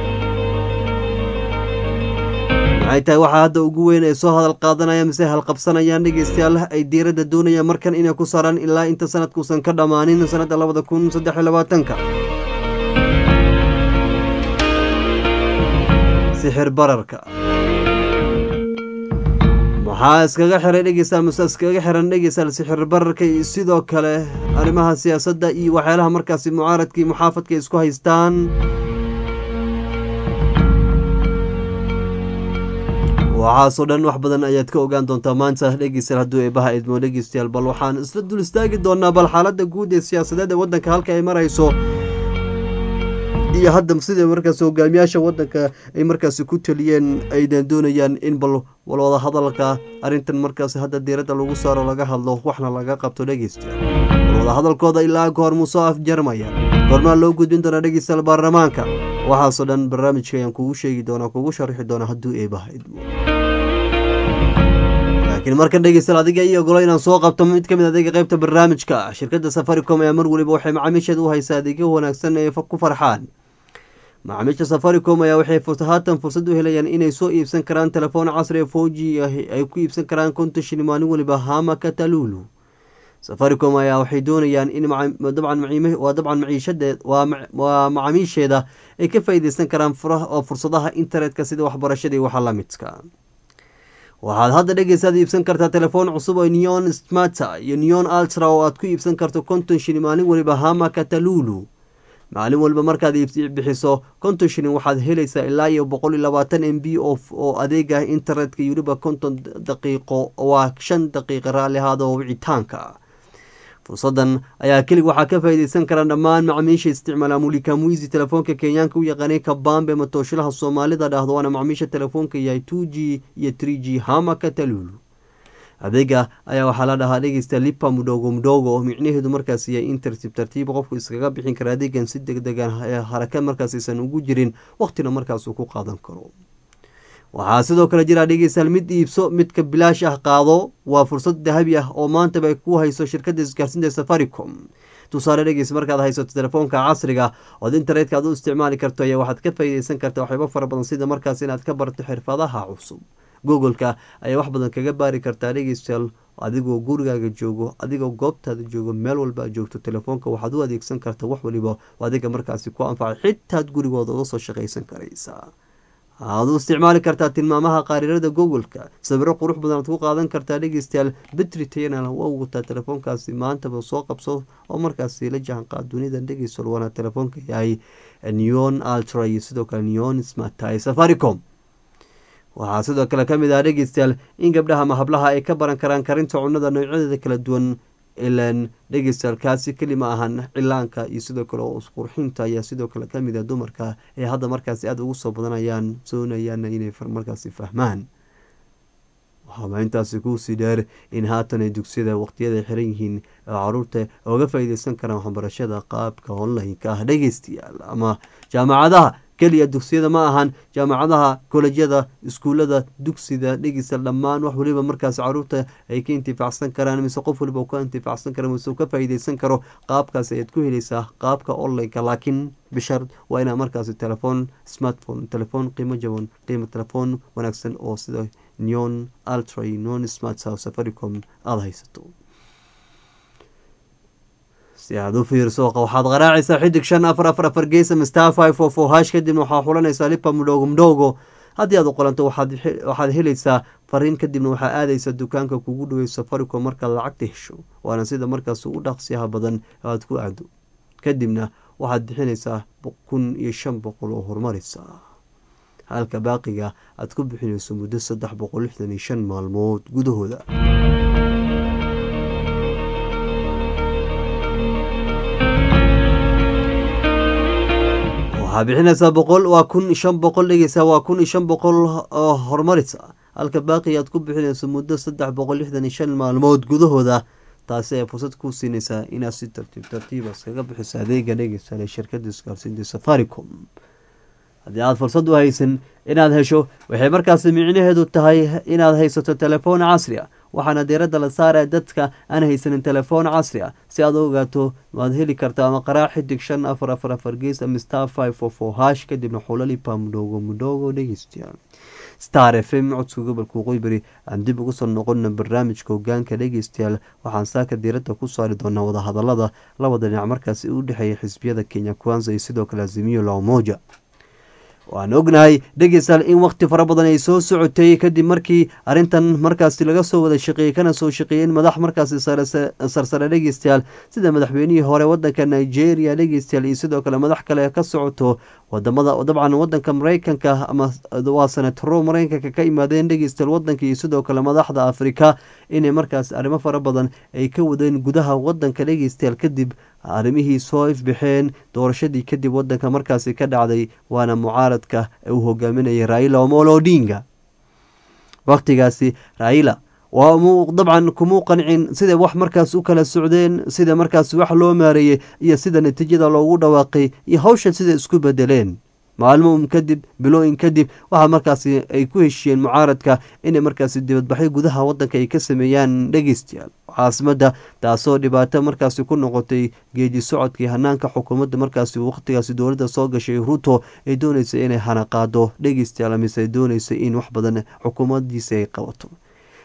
maxay tahay waxaa hadda ugu weyn ay soo hadal qaadanayaan mise halqabsanayaan dhegeystayaal ay diiradda doonayaan markan inay ku saaraan ilaa inta sanadkuusan ka dhammaanin sanadda labada kun saddex iyo labaatanka sixir bararka maxaa iskaga xiray dhegeystayaal mise iskaga xiran dhegeystayaal sixir bararka iyo sidoo kale arrimaha siyaasadda iyo waxyaalaha markaasi mucaaradka iyo muxaafadka ay isku haystaan waxaasoo dhan wax badan ayaad ka ogaan doontaa maanta dhegeystayaal hadduu eebaha idmo dhegeystayaal bal waxaan isla dul istaagi doonaa bal xaaladda guud ee siyaasadeed ee waddanka halka ay marayso iyo hadda sida markaas hogaamiyaasha waddanka ay markaasi ku taliyeen aydan doonayaan in bal walwada hadalka arrintan markaasi hadda diiradda lagu saaro laga hadlo waxna laga qabto dhegeystayaal walwada hadalkooda ilaa goor musoo afjarmaya goormaa loo gudbin doonaa dhegeystayaal baarlamaanka waxaasoo dhan barnaamijka ayaan kugu sheegi doonaa kugu sharixi doonaa hadduu eebaha idmo laakiin markan dhegeystayaal adiga iyo ogolo inaan soo qabto mid ka mid adeega qaybta barnaamijka shirkadda safaricom ayaa mar weliba waxay macaamiisheeda u haysaa adeegyo wanaagsan ee ku farxaan macaamiisha safaricom ayaa waxay haatan fursad u helayaan inay soo iibsan karaan telefoon casri ee foji ay ku iibsan karaan konton shilin maalin weliba hama katalulu safaricom ayaa waxay doonayaan in waa dabcan maciishadeed waa macaamiisheeda ay ka faa'iideysan karaan oo fursadaha internetka sida waxbarashadii waxa la midka waxaad hadda dhegeysaad iibsan kartaa telefoon cusub oo neon smata iyo neon ultra oo aad ku iibsan karto konton shilin maalin waliba hama katalulu maalin walba markaad bixiso konton shilin waxaad helaysaa ilaa iyo boqol iyo labaatan m b oo adeega internetka iyo weliba konton daqiiqo waa shan daqiiqa raalli ahaada oo wicitaanka fursadan ayaa kelig waxaa ka faa'iideysan kara dhammaan macmiisha isticmaala mulika muisi telefoonka kenyaanka u yaqaanay kabambe matooshalaha soomaalida dhahdo waana macmiisha telefoonka yahay two g iyo tree g hama katalulu adeega ayaa waxaa la dhahaa dhegeysta lipa mudhogo mudhogo oo micnaheedu markaas yahay in tartiib tartiib qofku iskaga bixin kara adeegan si deg degan haraka markaasaysan ugu jirin waqtina markaasuu ku qaadan karo waxaa sidoo kale jira dhegeystayaal mid iibso midka bilaash ah qaado waa fursad dahabi ah oo maantaba ay ku hayso shirkadda isgaarsiinta safaricom tusaale dhegeys markaad haysato telefoonka casriga ood internetka aad u isticmaali karto ayaa waxaad ka faa'iideysan karta waxyaabo fara badan sida markaas inaad ka barto xirfadaha cusub googoleka ayaa wax badan kaga baari kartaa dhegeystayaal adigoo gurigaaga joogo adigoo goobtaada joogo meel walba aad joogto telefoonka waxaad u adeegsan karta wax waliba adiga markaasi ku anfacay xitaad gurigooda uga soo shaqaysan karaysaa aad u isticmaali kartaa tilmaamaha qaarirada googoleka sawiro qurux badan aad ku qaadan kartaa dhegeystayaal betri tayana waa wataa telefoonkaasi maantaba soo qabso oo markaasi la jahanqaad dunida dhegeystayaal waana telefoonka yahay neon ultra iyo sidoo kale neon smartai safaricom waxaa sidoo kale ka mid ah dhegeystayaal in gabdhaha ama hablaha ay ka baran karaan karinta cunada noocyadeeda kala duwan ilan dhegeystayaal kaasi keli ma ahan cilaanka iyo sidoo kale oo isqurxinta ayaa sidoo kale kamid ah dumarka ee hadda markaasi aada ugu soo badanayaan soonayaana inay markaasi fahmaan waxaaba intaasi kuusii dheer in haatan ay dugsiyada waqtiyada xiran yihiin oo caruurta oga faa'iideysan karaan waxbarashada qaabka online-ka ah dhegeystayaal ama jaamacadaha keliya dugsiyada ma ahan jaamacadaha kolejyada iskuullada dugsida dhegeysta dhammaan wax waliba markaas caruurta ay ka intifaacsan karaan mise qof waliba uu ka intifaacsan karo mise uu ka faa'iideysan karo qaabkaas ayaad ku helaysaa qaabka online-ka laakiin bishar waa inaa markaasi telefoon smartphone telefoon qiimo jaban qiimo telefoon wanaagsan oo sida neon ultra neon smart safaricom aada haysato si aad u fiirso waxaad qaraacaysaa xidig shan afar afar afar geesa mistar five four four hash kadibna waxaa xulanaysaa lipa mudhoogo mudhoogo haddii aad u qolanto waxaad helaysaa fariin kadibna waxaa aadaysa dukaanka kugu dhawey safaricom markaad lacagta hesho waana sida markaas u dhaqsiyaha badan aad ku aado kadibna waxaad bixinaysaa kun iyo shan boqol oo horumaraysa halka baaqiga aad ku bixinayso muddo saddex boqol lixdan iyo shan maalmood gudahooda waxaa bixinaysaa boqol waa kun shan boqol dhegeysa waa kun iyo shan boqol oo horumarisa halka baaqi aad ku bixinayso muddo saddex boqol lixdan iyo shan maalmood gudahooda taasi ay fursad ku siinaysaa inaad si tartiib tartiiba iskaga bixiso adeega dhegeysan ee shirkada isgaarsiinta safaricom haddii aada fursad u haysan inaad hesho waxay markaasi micnaheedu tahay inaad haysato telefoon casri a waxaana diiradda la saaraya dadka aan haysanin telefoon casri ah si aad u ogaato waad heli kartaa ama qaraa xidig shan afar afar afar gees ama star five four four hash kadibna xulalipa mudhoogo mudhoogo dhegeystayaal star f m codka gobolka waqooyi bari aan dib ugu soo noqona barnaamijka hogaanka dhegeystayaal waxaan saaka diiradda ku saari doonaa wadahadalada labada dhinac markaasi u dhexeeya xisbiyada kenya kwanza iyo sidoo kale azimiyo lamoja waan ognahay dhegeystayaal in waqti fara badan ay soo socotay kadib markii arrintan markaasi laga soo wada shaqeeyey kana soo shaqeeyeen madax markaasi sarsare dhegeystayaal sida madaxweynihii hore wadanka nigeria dhegeystayaal iyo sidoo kale madax kale ka socoto wadamada dabcan wadanka mareykanka ama waa senataro mareykanka ka imaadeen dhegeystayaal wadanka iyo sidoo kale madaxda afrika inay markaas arrimo fara badan ay ka wadeen gudaha wadanka dhegeystayaal kadib arrimihii soo ifbixeen doorashadii kadib wadanka markaasi ka dhacday waana mucaaradka uu hogaaminayay raila omolo odinga waqtigaasi raila waa dabcan kumuu qancin sida wax markaas u kala socdeen sida markaas wax loo maareeyey iyo sida natiijada loogu dhawaaqay iyo hawshan sida isku bedeleen maalmo kadib bilooyin kadib waxaa markaasi ay ku heshiyeen mucaaradka inay markaasi dibadbaxyo gudaha wadanka ay ka sameeyaan dhegeystayaal caasimada taasoo dhibaato markaasi ku noqotay geedi socodkii hanaanka xukuumadda markaasi waqtigaasi dowladda soo gashay ruto ay dooneysay inay hanaqaado dhegeystayaal mise ay dooneysay in wax badan xukuumadiisa ay qabato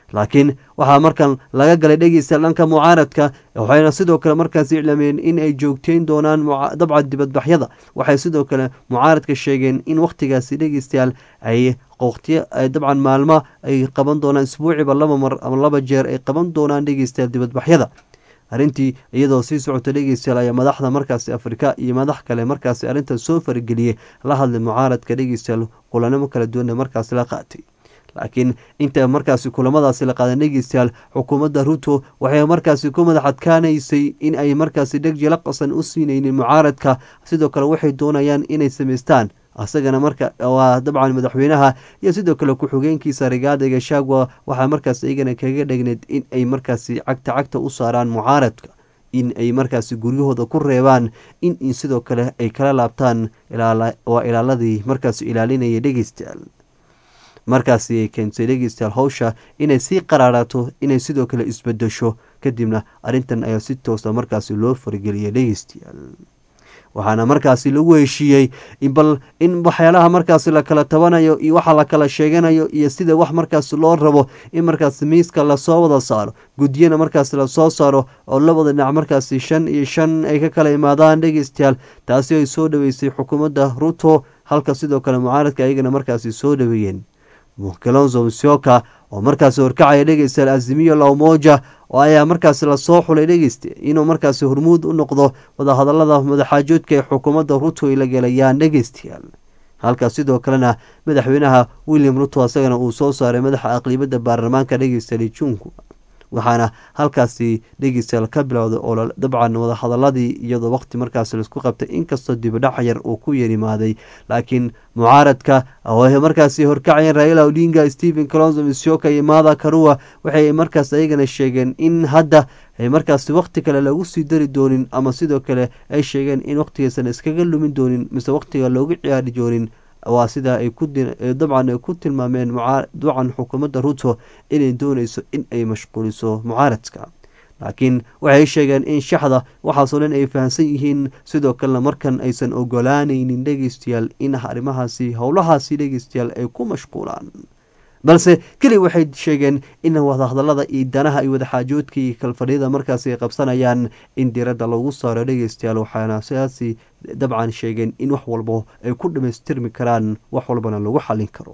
laakiin waxaa markan laga galay dhegeystayaal dhanka mucaaradka waxayna sidoo kale markaasi iclaameen in ay joogteyn doonaan dabcan dibadbaxyada waxay sidoo kale mucaaradka sheegeen in wakhtigaasi dhegeystayaal ay waqtiyo dabcan maalmo ay qaban doonaan isbuuciba laba mar ama laba jeer ay qaban doonaan dhegeystayaal dibadbaxyada arrintii iyadoo sii socota dhegeystayaal ayaa madaxda markaasi afrika iyo madax kale markaasi arrintan soo farageliyey la hadlay mucaaradka dhegeystayaal kulanimo kala duwana markaasi la qaatay laakiin inta markaasi kulamadaasi la qaadan dhegeystayaal xukuumadda ruto waxay markaasi ku madax adkaanaysay in ay markaasi dhegjila qasan u siinaynin mucaaradka sidoo kale waxay doonayaan inay samaystaan asagana marka waa dabcan madaxweynaha iyo sidoo kale ku-xigeenkiisa rigaada gashagwa waxaa markaas iyagana kaga dhegneed in ay markaasi cagta cagta u saaraan mucaaradka in ay markaasi guryahooda ku reebaan in sidoo kale ay kala laabtaan waa ilaaladii markaas ilaalinaya dhegeystayaal markaasi ay keentay dhegeystayaal howsha inay sii qaraaraato inay sidoo kale isbedesho kadibna arrintan ayaa si toosa markaasi loo farageliyay dhegeystayaal waxaana markaasi lagu heshiiyey bal in waxyaalaha markaasi lakala tabanayo iyo waxa lakala sheeganayo iyo sida wax markaasi loo rabo in markaasi miiska lasoo wada saaro guddiyana markaasi lasoo saaro oo labada dhinac markaasi shan iyo shan ay ka kala imaadaan dhegeystayaal taasi ay soo dhaweysay xukuumadda ruto halka sidoo kale mucaaradka ayagana markaasi soo dhaweeyeen kalonzo msioka oo markaasi horkacaya dhegeystayaal azimiyo lawmoja oo ayaa markaasi lasoo xulay dhegeysta inuu markaasi hormuud u noqdo wadahadalada madaxaajoodka ee xukuumadda ruto ay la gelayaan dhegeystayaal halkaas sidoo kalena madaxweynaha william ruto asagana uu soo saaray madaxa aqlibadda baarlamaanka dhegeystayaal junku waxaana halkaasi dhegeystayaal ka bilowday oo dabcan wadahadaladii iyadoo waqti markaasi laisku qabtay inkastoo dibadhac yar uu ku yerimaaday laakiin mucaaradka markaasi horkacayeen raila odinga stephen colonzo misioka iyo mada karua waxay markaas ayagana sheegeen in hadda markaasi waqti kale lagu sii dari doonin ama sidoo kale ay sheegeen in waqtigaysan iskaga lumin doonin mise waqtiga loogu ciyaari doonin waa sidaa ay dabcan ay ku tilmaameen dabcan xukuumadda ruto inay dooneyso in ay mashquuliso mucaaradka laakiin waxay sheegeen in shaxda waxaasoo dhan ay fahamsan yihiin sidoo kalena markan aysan ogolaanaynin dhegeystayaal in arrimahaasi howlahaasi dhegeystayaal ay ku mashquulaan balse keli waxay sheegeen in wadahadalada iyo danaha iyo wadaxaajoodka iyo kalfadhiyada markaasi ay qabsanayaan in diradda lagu saaro dhegeystayaal waxaana sidaasi dabcan sheegeen in wax walba ay ku dhamaystirmi karaan wax walbana lagu xallin karo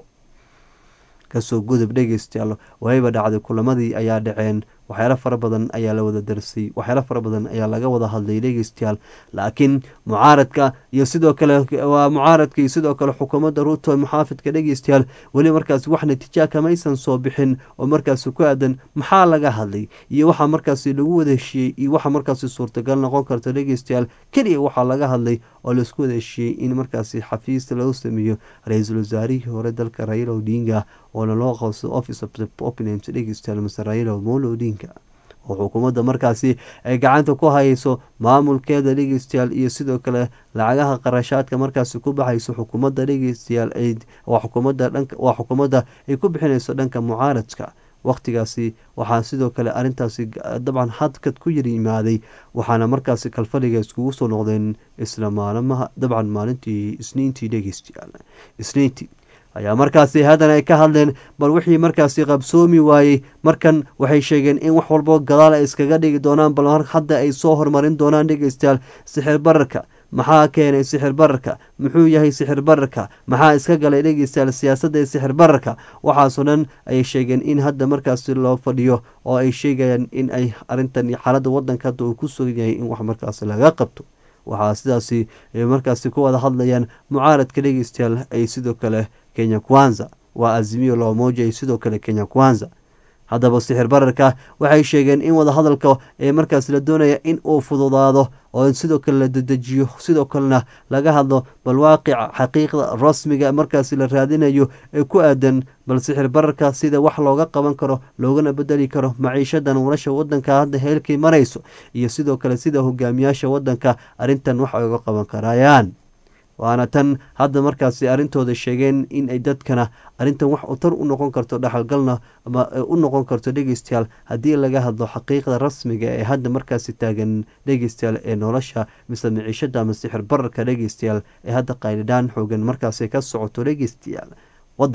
kasoo gudub dhegeystayaal wayba dhacday kulamadii ayaa dhaceen waxyaalo fara badan ayaa la wada darsay waxyaalo fara badan ayaa laga wada hadlay dhegeystayaal laakiin mucaaradka iyo sidoo kale waa mucaaradka iyo sidoo kale xukuumadda ruto muxaafidka dhegeystayaal weli markaasi wax natiija kamaysan soo bixin oo markaasi ku aadan maxaa laga hadlay iyo waxa markaasi lagu wada heshiiyey iyo waxa markaasi suurtagal noqon karta dhegeystayaal keliya waxaa laga hadlay oo laisku wada heshiiyey in markaasi xafiis lagu sameeyo ra-iisul wasaarihii hore dalka raila odinga oona loo qabsado office of the opinent dhegeystayaal mase raila molo odinga oo xukuumadda markaasi ay gacanta ku hayso maamulkeeda dhegeystayaal iyo sidoo kale lacagaha qarashaadka markaasi ku baxayso xukuumadda dhegeystayaal waa xukuumadda dhanka waa xukuumadda ay ku bixinayso dhanka mucaaradka wakhtigaasi waxaa sidoo kale arrintaasi dabcan hadkad ku yar yimaaday waxaana markaasi kalfadhiga iskugu soo noqdeen isla maalmaha dabcan maalintii isniintii dhegeystayaal isniintii ayaa markaasi haddana ay ka hadleen bal wixii markaasi qabsoomi waayey markan waxay sheegeen in wax walbo gadaal ay iskaga dhigi doonaan bal hadda ay soo horumarin doonaan dhegeystayaal sixir bararka maxaa keenay sixir bararka muxuu yahay sixir bararka maxaa iska galay dhegeystayaal siyaasadda ee sixir bararka waxaasoo dhan ayay sheegeen in hadda markaasi loo fadhiyo oo ay sheegayaan in ay arrintan iyo xaaladda waddanka hadda uu ku sugan yahay in wax markaasi laga qabto waxaa sidaasi markaasi ku wada hadlayaan mucaaradka dhegeystayaal ay sidoo kale kenya kwanza waa azimiyo loomoja iyo sidoo kale kenya kwanza haddaba sixir bararka waxay sheegeen in wadahadalka ee markaas la doonaya in uu fududaado oo sidoo kale la dedejiyo sidoo kalena laga hadlo bal waaqica xaqiiqda rasmiga markaasi la raadinayo ee ku aadan bal sixir bararka sida wax looga qaban karo loogana bedeli karo maciishada nolosha wadanka hadda heelkay marayso iyo sidoo kale sida hogaamiyaasha wadanka arrintan wax ay uga qaban karayaan waana tan hadda markaasi arrintooda sheegeen in ay dadkana arrintan wax tar u noqon karto dhexalgalna ama u noqon karto dhegeystayaal haddii laga hadlo xaqiiqda rasmiga ee hadda markaasi taagan dhegeystayaal ee nolosha mise miciishada ama sixir bararka dhegeystayaal ee hadda qaylidhaan xoogan markaasi ka socoto dhegeystayaal wadanka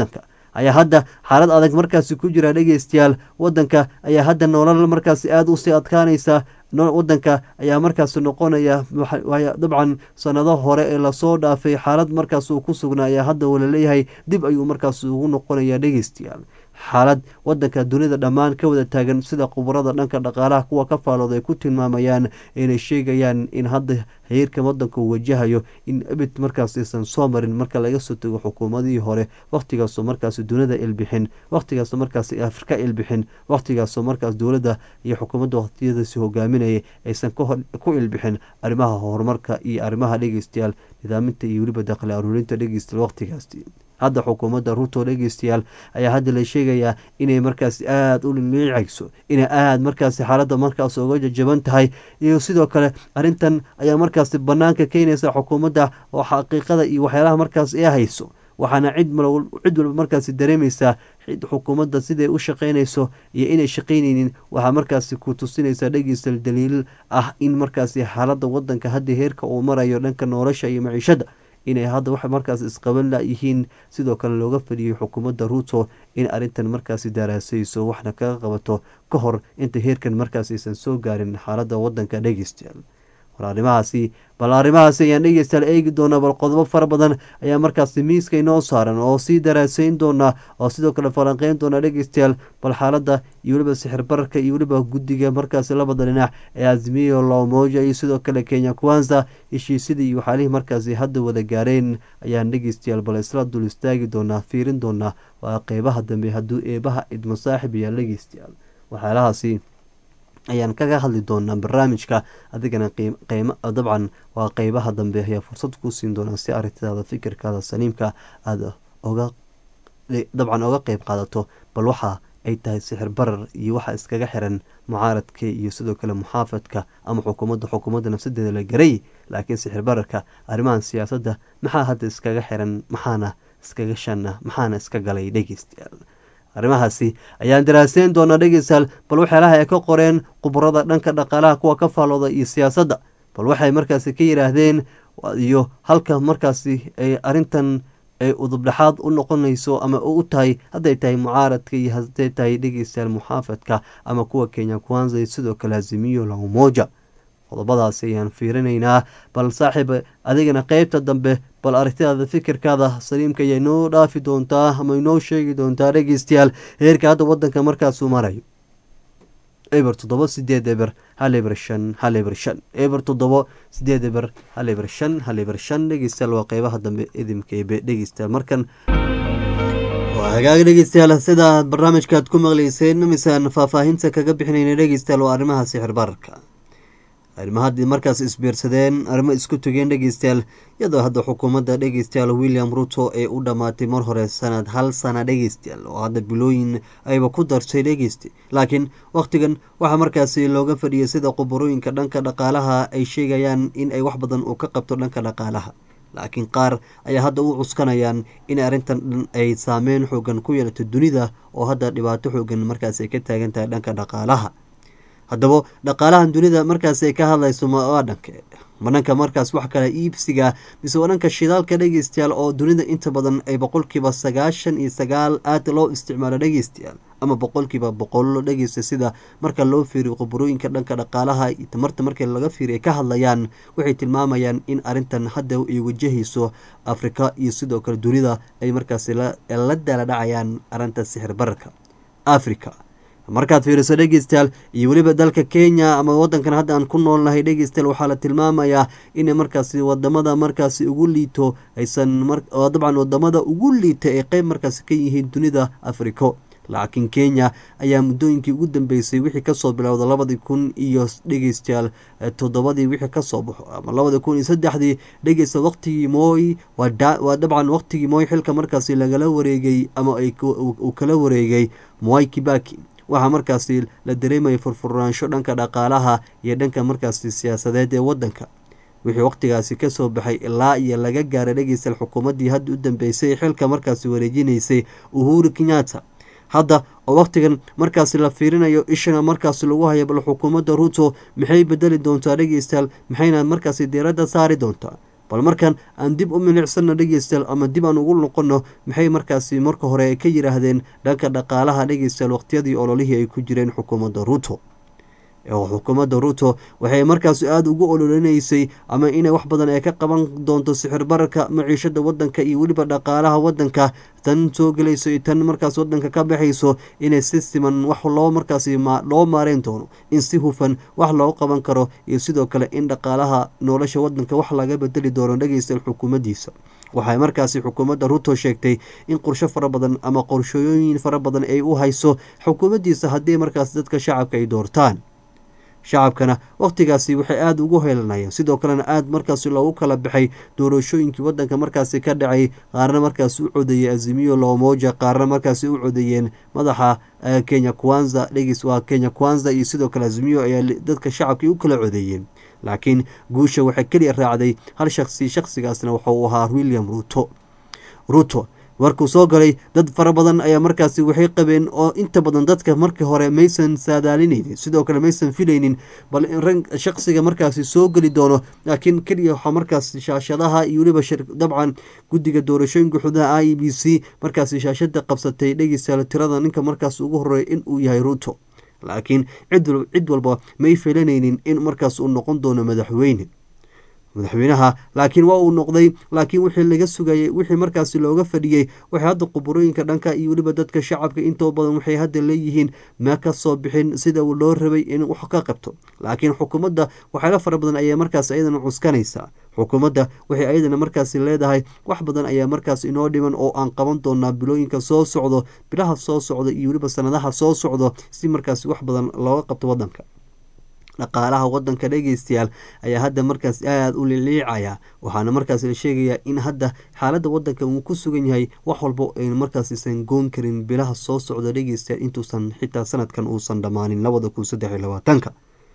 ayaa hadda xaalad adag markaasi ku jira dhegeystayaal wadanka ayaa hadda nolol markaasi aada usii adkaanaysa wadanka ayaa markaas noqonaya dabcan sanado hore ee lasoo dhaafay xaalad markaas uu ku sugnaa ayaa hadda walaleeyahay dib ayuu markaas ugu noqonaya dhegeystayaal xaalad wadanka dunida dhammaan ka wada taagan sida khubarada dhanka dhaqaalaha kuwa ka faalooda ay ku tilmaamayaan inay sheegayaan in hadda heerka wadanka uu wajahayo in ebid markaas aysan soo marin marka laga soo tago xukuumadihii hore wakhtigaasoo markaas dunida ilbixin wakhtigaasoo markaas afrika ilbixin wakhtigaasoo markaas dowladda iyo xukuumadda wakhtiyadaasi hogaaminayay aysan ku ilbixin arrimaha horumarka iyo arrimaha dhegeystayaal nidaaminta iyo weliba dakhli aruurinta dhegeystayaal wakhtigaasi hadda xukuumadda ruto dhegeystayaal ayaa hadda la sheegayaa inay markaasi aada u limiicayso inay aada markaasi xaaladda markaas uga jajaban tahay iyo sidoo kale arrintan ayaa markaasi banaanka keenaysa xukuumadda oo xaqiiqada iyo waxyaalaha markaas ee hayso waxaana cid cid walba markaasi dareemaysaa xukuumadda siday u shaqaynayso iyo inay shaqaynaynin waxaa markaasi ku tusinaysaa dhegeystal daliil ah in markaasi xaaladda wadanka hadda heerka uu marayo dhanka nolosha iyo maciishadda inay hadda wax markaas isqaban layihiin sidoo kale looga fadhiyay xukuumadda ruto in arrintan markaasi daraasayso waxna kaga qabato ka hor inta heerkan markaas aysan soo gaarin xaaladda wadanka dhegeystayaal war arrimahaasi bal arrimahaasi ayaan dhegeystayaal eegi doonaa bal qodobo fara badan ayaa markaasi miiska inoo saaran oo sii daraasayn doonaa oo sidoo kale falanqeyn doonaa dhegeystayaal bal xaaladda iyo weliba sixir bararka iyo weliba guddiga markaasi labada dhinac ee azmiyo loomoja iyo sidoo kale kenya kwanza heshiisyadii iyo waxaalihii markaasi hadda wada gaareen ayaan dhegeystayaal bal isla dul istaagi doonaa fiirin doonaa waa qeybaha dambe hadduu eebaha idmo saaxib ayaa dhegeystayaal waxyaalahaasi ayaan kaga hadli doonaa barnaamijka adigana qeymo dabcan waa qeybaha dambe ayaa fursad kuu siin doonaa si arrintaada fikirkaada saliimka aada oga dabcan oga qeyb qaadato bal waxa ay tahay sixir barar iyo waxa iskaga xiran mucaaradka iyo sidoo kale muxaafadka ama xukuumadda xukuumadda nafsadeeda la garay laakiin sixir bararka arrimahan siyaasadda maxaa hadda iskaga xiran maxaana iskaga shana maxaana iska galay dhegeystayaal arrimahaasi ayaan daraaseyn doonaa dhegeystayaal bal waxyaalaha ay ka qoreen khubarada dhanka dhaqaalaha kuwa ka faalooda iyo siyaasadda bal waxay markaasi ka yidhaahdeen iyo halka markaasi ay arrintan ay udubdhexaad u noqonayso ama u tahay hadday tahay mucaaradka iyo hadday tahay dhegeystayaal muxaafadka ama kuwa kenya kwanza iyo sidoo kale hazimiyo laumoja qodobadaasi ayaan fiirinaynaa bal saaxiib adigana qeybta dambe bal aragtidaada fikirkaada saliimka ayaa inoo dhaafi doontaa ama inoo sheegi doontaa dhegeystayaal heerka hadda wadanka markaasuu marayo eber toddoba sideed eber hal eber shan hal eber shan eber toddoba sideed eber hal eber shan hal eber shan dhegeystayaal waa qeybaha dambe idimkeebe dhegeystayaal markan waa hagaag dhegeystayaal sida barnaamijkaad ku maqleyseen misaan faahfaahinta kaga bixinayna dhegeystayaal waa arrimaha sixir bararka arrimo haddii markaas isbiirsadeen arrimo isku togeen dhegeystayaal iyadoo hadda xukuumadda dhegeystayaal william ruto ee u dhammaatay mar hore sanad hal sana dhegeystayaal oo hadda bilooyin ayba ku dartay dhegeysta laakiin wakhtigan waxaa markaasi looga fadhiyay sida qubarooyinka dhanka dhaqaalaha ay sheegayaan in ay wax badan uu ka qabto dhanka dhaqaalaha laakiin qaar ayaa hadda u cuskanayaan in arrintan dhan ay saameyn xoogan ku yeelato dunida oo hadda dhibaato xoogan markaas ay ka taagan tahay dhanka dhaqaalaha haddaba dhaqaalahan dunida markaas ay ka hadlayso waa dhanke ma dhanka markaas wax kale iibsiga mise waa dhanka shidaalka dhegeystayaal oo dunida inta badan ay boqolkiiba sagaashan iyo sagaal aada loo isticmaalo dhegeystayaal ama boqolkiiba boqol dhegeysta sida marka loo fiiriyo khubarooyinka dhanka dhaqaalaha iyo tamarta markii laga fiiriya ka hadlayaan waxay tilmaamayaan in arrintan hadda ay wajahayso afrika iyo sidoo kale dunida ay markaas la daala dhacayaan arrinta sixir bararka africa markaad fiiriso dhegeystayaal iyo weliba dalka kenya ama wadankan hadda aan ku noolnahay dhegeystayaal waxaa la tilmaamayaa inay markaasi wadamada markaasi ugu liito aysan dabcan wadamada ugu liita ay qeyb markaasi ka yihiin dunida africo laakiin kenya ayaa muddooyinkii ugu dambeysay wixii kasoo bilowda labadii kun iyo dhegeystayaal toddobadii wixii kasoo baxo ama labadii kun iyo saddexdii dhegeysta waqtigii mooy waa dabcan waqtigii mooy xilka markaasi lagala wareegay ama uu kala wareegay moy kibaki waxaa markaasi la dareemaya furfurnaansho dhanka dhaqaalaha iyo dhanka markaasi siyaasadeed ee wadanka wixii waqtigaasi kasoo baxay ilaa iyo laga gaaray dhegeystayaal xukuumaddii hadda u dambeysay xilka markaasi wareejinaysay uhuru kenyatta hadda oo waqtigan markaasi la fiirinayo ishana markaasi lagu hayo bal xukuumadda ruto maxay bedeli doontaa dhegeystayaal maxayna markaasi diiradda saari doontaa bal markan aan dib u milicsano dhegeystayaal ama dib aan ugu noqono maxay markaasi marka hore ka yiraahdeen dhanka dhaqaalaha dhegeystayaal waqtiyadii ololihii ay ku jireen xukuumadda ruuto oo xukuumadda ruuto waxay markaas aada ugu ololinaysay ama inay wax badan ay ka qaban doonto sixir bararka maciishada wadanka iyo weliba dhaqaalaha wadanka tan soo gelayso iyo tan markaas wadanka ka baxayso inay si siman wax loo markaas loo maareyn doono in si hufan wax loogu qaban karo iyo sidoo kale in dhaqaalaha nolosha wadanka wax laga bedeli doono dhegeystayaal xukuumaddiisa waxay markaasi xukuumadda ruto sheegtay in qorsho fara badan ama qorshooyin fara badan ay u hayso xukuumaddiisa haddii markaas dadka shacabka ay doortaan shacabkana wakhtigaasi waxay aada ugu heelanayeen sidoo kalena aada markaasi loogu kala baxay doorashooyinkii wadanka markaasi ka dhacay qaarna markaasi u codeeyey azimiyo loomoja qaarna markaasi u codeeyeen madaxa kenya kwanza dhegis waa kenya kwanza iyo sidoo kale azimiyo ayaa dadka shacabkii u kala codeeyeen laakiin guusha waxay keliya raacday hal shaksi shakhsigaasna wuxuu ahaa william ruto ruto markuu soo galay dad fara badan ayaa markaasi waxay qabeen oo inta badan dadka markii hore maysan saadaalinaynin sidoo kale maysan filaynin bal in shaksiga markaasi soo geli doono laakiin keliya waxaa markaas shaashadaha iyo weliba dabcan guddiga doorashooyinka xudaha i b c markaasi shaashada qabsatay dhegeystayaal tirada ninka markaas ugu horeeya in uu yahay ruto laakiin cid walba may filanaynin in markaas uu noqon doono madaxweyne madaxweynaha laakiin waa uu noqday laakiin wixii laga sugayay wixii markaasi looga fadhiyey waxay hadda quburooyinka dhanka iyo weliba dadka shacabka intoo badan waxay hadda leeyihiin ma ka soo bixin sida loo rabay in wax ka qabto laakiin xukuumadda waxyaala fara badan ayaa markaas ayadana cuskanaysaa xukuumadda waxay ayadana markaasi leedahay wax badan ayaa markaas inoo dhiman oo aan qaban doonaa bilooyinka soo socdo bilaha soo socdo iyo weliba sanadaha soo socdo si markaasi wax badan looga qabto wadanka dhaqaalaha wadanka dhegeystayaal ayaa hadda markaas aada u liliicaya waxaana markaas la sheegayaa in hadda xaaladda wadanka uu ku sugan yahay wax walbo aynu markaasiisan goon karin bilaha soo socda dhegeystayaal intuusan xitaa sanadkan uusan dhammaanin labada kun saddex iyo labaatanka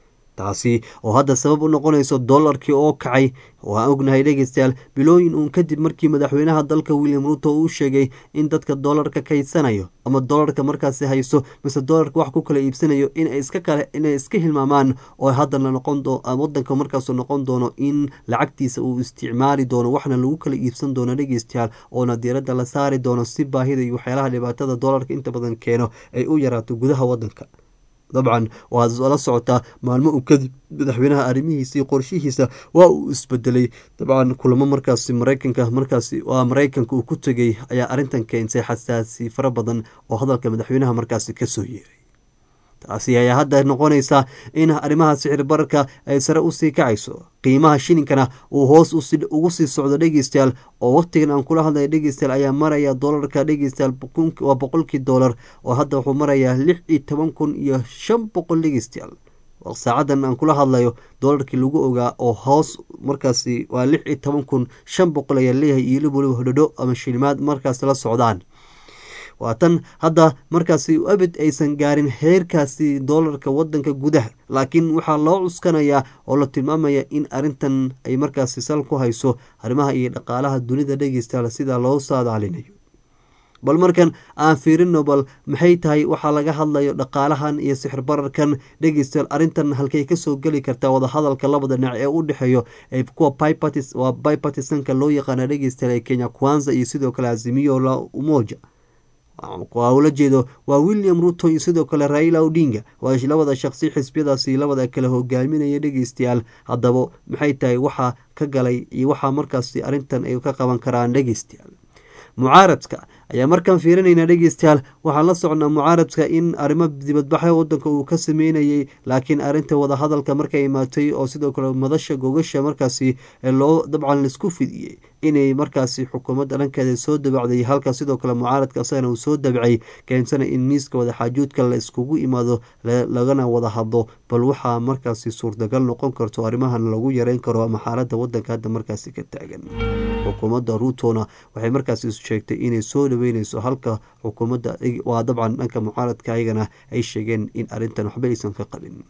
taasi oo hadda sabab u noqonayso dollarkii oo kacay waan ognahay dhegeystayaal bilooyin uun kadib markii madaxweynaha dalka william ruto uu sheegay in dadka dollarka kaysanayo ama dollarka markaasi hayso mise dollarka wax ku kala iibsanayo inay iska kale inay iska hilmaamaan oo haddana noqon doo wadanka markaasu noqon doono in lacagtiisa uu isticmaali doono waxna lagu kala iibsan doono dhegeystayaal oona diiradda la saari doono si baahida iyo waxyaalaha dhibaatada dollarka inta badan keeno ay u yaraato gudaha wadanka dabcan waad la socotaa maalmo uu kadib madaxweynaha arrimihiisa iyo qorshihiisa waa uu isbedelay dabcan kulamo markaasi mareykanka markaasi waa mareykanka uu ku tegay ayaa arrintan keentay xasaasi fara badan oo hadalka madaxweynaha markaasi kasoo yeeray taasi ayaa hadda noqonaysa in arrimaha sixir bararka ay sare usii kacayso qiimaha shilinkana uu hoos ugu sii socdo dhegeystayaal oo waqtigan aan kula hadlaya dhegeystayaal ayaa maraya dolarka dhegeystayaal waa boqolkii dolar oo hadda wuxuu marayaa lix iyo toban kun iyo shan boqol dhegeystayaal saacadan aan kula hadlayo dolarkii lagu ogaa oo hoos markaasi waa lix iyo toban kun shan boqol ayaa leeyahay iyo waliba hodhodho ama shilimaad markaas la socdaan waa tan hadda markaasi abid aysan gaarin heerkaasi doolarka wadanka gudaha laakiin waxaa loo cuskanayaa oo la tilmaamaya in arintan ay markaasi sal ku hayso arrimaha iyo dhaqaalaha dunida dhegeystayaal sida loo saadaalinayo bal markan aan fiirino bal maxay tahay waxaa laga hadlayo dhaqaalahan iyo sixir bararkan dhegeystayaal arrintan halkay kasoo geli kartaa wadahadalka labada dhinac ee u dhexeeyo ee kuwa waa bipartisanka loo yaqaana dhegeystayaal ee kenya kwanza iyo sidoo kale azimiyo la umoja ula jeedo waa william ruto iyo sidoo kale raila odinga waa labada shaqsi xisbiyadaasi labada kale hogaaminaya dhegeystayaal haddaba maxay tahay waxaa ka galay iyo waxaa markaasi arrintan ay ka qaban karaan dhegeystayaal mucaaradka ayaa markaan fiirinayna dhegeystayaal waxaan la socnaa mucaaradka in arrimo dibadbaxa wadanka uu ka sameynayay laakiin arrinta wadahadalka markay imaatay oo sidoo kale madasha gogasha markaasi loo dabcan laisku fidiyey inay markaasi xukuumadda dhankeeda soo dabacday halka sidoo kale mucaaradka asagana uu soo dabacay keensana in miiska wadaxaajuudka la iskugu imaado lagana wada hadlo bal waxaa markaasi suurtagal noqon karto arrimahan lagu yareyn karo ama xaaladda wadanka hadda markaasi ka taagan xukuumadda ruutona waxay markaasi sheegtay inay soo dhaweyneyso halka xukuumadda waa dabcan dhanka mucaaradka ayagana ay sheegeen in arrintan waxba aysan ka qabin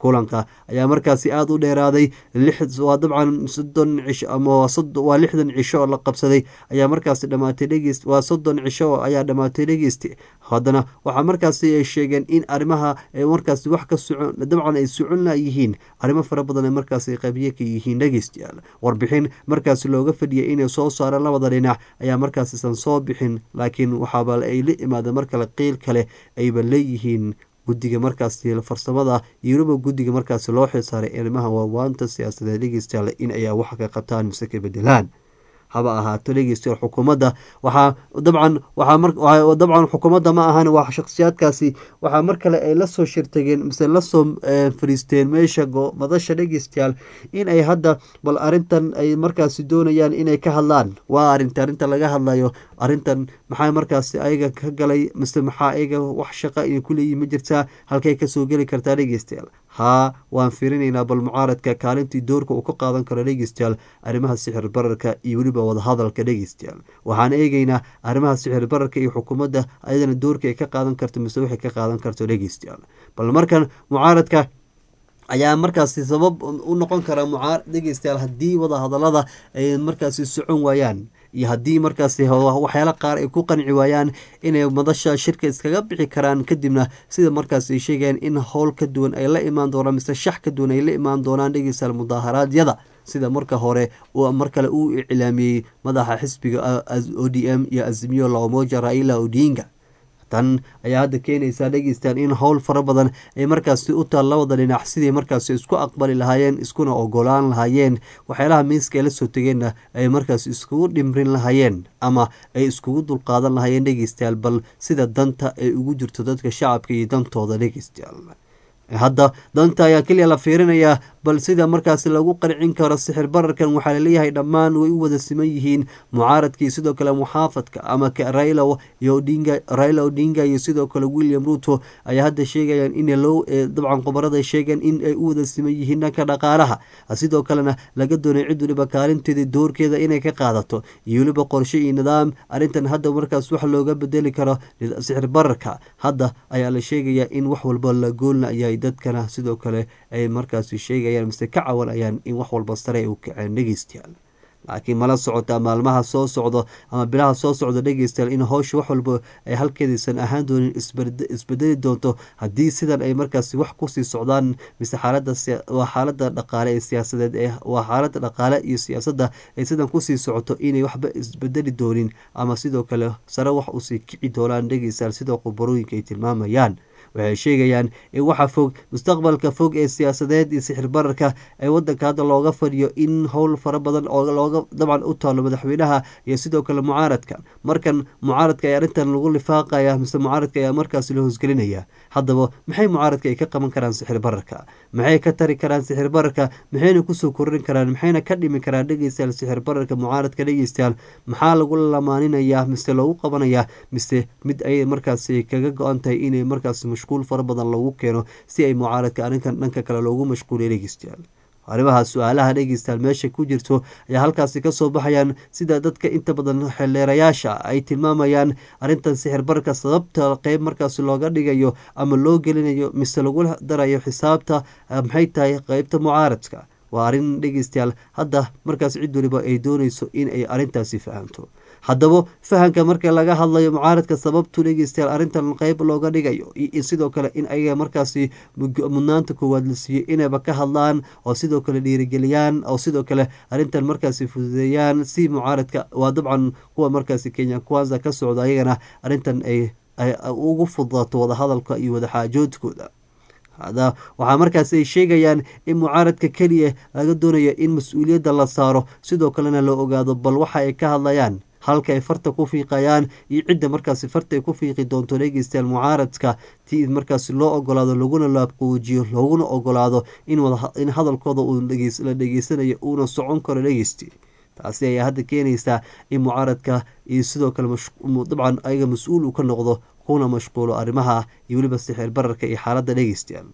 kulanka ayaa markaasi aada u dheeraaday waa dabcan soddon cisho ama waa lixdan cisho oo la qabsaday ayaa markaasi dhamaatay dhegeyst waa soddon cisho ayaa dhamaatay dhegeysti haddana waxaa markaasi ay sheegeen in arrimaha markaasi wax ka socon dabcan ay socon layihiin arrimo fara badan ay markaasi qabiye ka yihiin dhegeystayaal warbixin markaasi looga fadhiyay inay soo saareen labada dhinac ayaa markaasisan soo bixin laakiin waxaaba ay la imaadeen mar kale qiil kale ayba leeyihiin guddiga markaasi farsamada iyo weliba guddiga markaasi loo xilsaaray arrimaha waawaanta siyaasadeed dhegeystayaal in ayaa wax ka qabtaan mise ka bedelaan haba ahaato dhegeystayaal xukuumadda waxaa dabcan waxaa dabcan xukuumadda ma ahan waa shakhsiyaadkaasi waxaa mar kale ay lasoo shirtageen mise lasoo fariisteen meesha madasha dhegeystayaal in ay hadda bal arrintan ay markaasi doonayaan inay ka hadlaan waa arinta arrinta laga hadlayo arrintan maxaa markaasi ayaga ka galay mise maxaa ayaga wax shaqa iyo kuleeyihi ma jirtaa halkay kasoo geli kartaa dhegeystayaal haa waan firinaynaa bal mucaaradka kaalintii doorka uu ka qaadan karo dhegeystayaal arrimaha sixir bararka iyo weliba wadahadalka dhegeystayaal waxaan eegeynaa arrimaha sixir bararka iyo xukuumadda ayadana doorka ay ka qaadan karto mise waxay ka qaadan karto dhegeystayaal bal markan mucaaradka ayaa markaasi sabab u noqon kara mucaar dhegeystayaal haddii wadahadalada ay markaasi socon waayaan iyo haddii markaasi waxyaala qaar ay ku qanci waayaan inay madasha shirka iskaga bixi karaan kadibna sida markaas ay sheegayaan in howl ka duwan ay la imaan doonaan mise shax ka duwan ay la imaan doonaan dhegeystayaal mudaaharaadyada sida marka hore mar kale uu iclaamiyey madaxa xisbiga o d m iyo azimiyo laomoja raila odinga tan ayaa hadda keenaysaa dhegeystaan in howl fara badan ay markaasi u taal labada dhinac sidii markaasi isku aqbali lahaayeen iskuna ogolaan lahaayeen waxyaalaha miiska ay la soo tegeenna ay markaasi iskugu dhimrin lahaayeen ama ay iskugu dulqaadan lahaayeen dhegeystayaal bal sida danta ay ugu jirto dadka shacabka iyo dantooda dhegeystayaal hadda danta ayaa keliya la fiirinayaa bal sida markaasi lagu qarcin karo sixir bararkan waxaa laleeyahay dhammaan way u wada siman yihiin mucaaradkii sidoo kale muxaafadka ama raila iyo odinga raila odinga iyo sidoo kale william ruto ayaa hadda sheegayaan in loo dabcan qobarada sheegeen in ay u wada siman yihiin dhanka dhaqaalaha sidoo kalena laga doonay cid waliba kaalinteeda doorkeeda inay ka qaadato iyo weliba qorshe iyo nidaam arrintan hadda markaas wax looga bedeli karo sixir bararka hadda ayaa la sheegayaa in wax walba la goolna yahay dadkana sidoo kale ay markaasi sheegayaan mise ka cawanayaan in wax walba sare ay u kaceen dhegeystayaal laakiin mala socotaa maalmaha soo socdo ama bilaha soo socda dhegeystayaal in howsha wax walba ay halkeedaysan ahaan doonin isbedeli doonto haddii sidan ay markaasi wax kusii socdaan mise xaaladawaa xaalada dhaqaale ee siyaasadeed ee waa xaalada dhaqaale iyo siyaasadda ay sidan kusii socoto inay waxba isbedeli doonin ama sidoo kale sare wax usii kici doonaan dhegeystayaal sida khubarooyinka ay tilmaamayaan waxay sheegayaan in waxa fog mustaqbalka fog ee siyaasadeed iyo sixir bararka ee wadanka hadda looga fadhiyo in howl fara badan oo looga dabcan u taalo madaxweynaha iyo sidoo kale mucaaradka markan mucaaradka ayaa arrintan lagu lifaaqaya mise mucaaradka ayaa markaasi la hoosgelinaya haddaba maxay mucaaradka ay ka qaban karaan sixir bararka maxay ka tari karaan sixir bararka maxayna kusoo korin karaan maxayna ka dhimi karaan dhegeystayaal sixir bararka mucaaradka dhegeystayaal maxaa lagu lamaaninaya mise loogu qabanaya mise mid ay markaasi kaga go-an tahay inay markaasi mashquul fara badan lagu keeno si ay mucaaradka arrinkan dhanka kale loogu mashquuliya dhegeystayaal arrimaha su-aalaha dhegeystayaal meesha ku jirto ayaa halkaasi kasoo baxayaan sida dadka inta badan xeldheerayaasha ay tilmaamayaan arrintan sixir barka sababta qeyb markaasi looga dhigayo ama loo gelinayo mise lagu darayo xisaabta maxay tahay qeybta mucaaradka waa arrin dhegeystayaal hadda markaas cid waliba ay dooneyso in ay arrintaasi fahamto haddaba fahamka marka laga hadlayo mucaaradka sababtu dhegeystayaal arrintan qeyb looga dhigayo iyo sidoo kale in ayaga markaasi mudnaanta koowaad la siiyey inayba ka hadlaan oo sidoo kale dhiirigeliyaan oo sidoo kale arrintan markaasi fududeeyaan si mucaaradka waa dabcan kuwa markaasi kenya kwanza ka socda ayagana arrintan ay ugu fudaato wadahadalka iyo wadaxaajoodkooda hada waxaa markaas ay sheegayaan in mucaaradka keliya laga doonayo in mas-uuliyadda la saaro sidoo kalena la ogaado bal waxa ay ka hadlayaan halka ay farta ku fiiqayaan iyo cidda markaasi farta ay ku fiiqi doonto dhegeystayaal mucaaradka ti markaasi loo ogolaado laguna laaqoojiyo looguna ogolaado in hadalkooda uu la dhegeysanayo uuna socon karo dhegeysti taasi ayaa hadda keenaysaa in mucaaradka iyo sidoo kale dabcan ayaga mas-uul uu ka noqdo kuna mashquulo arrimaha iyo weliba sixir bararka iyo xaaladda dhegeystayaal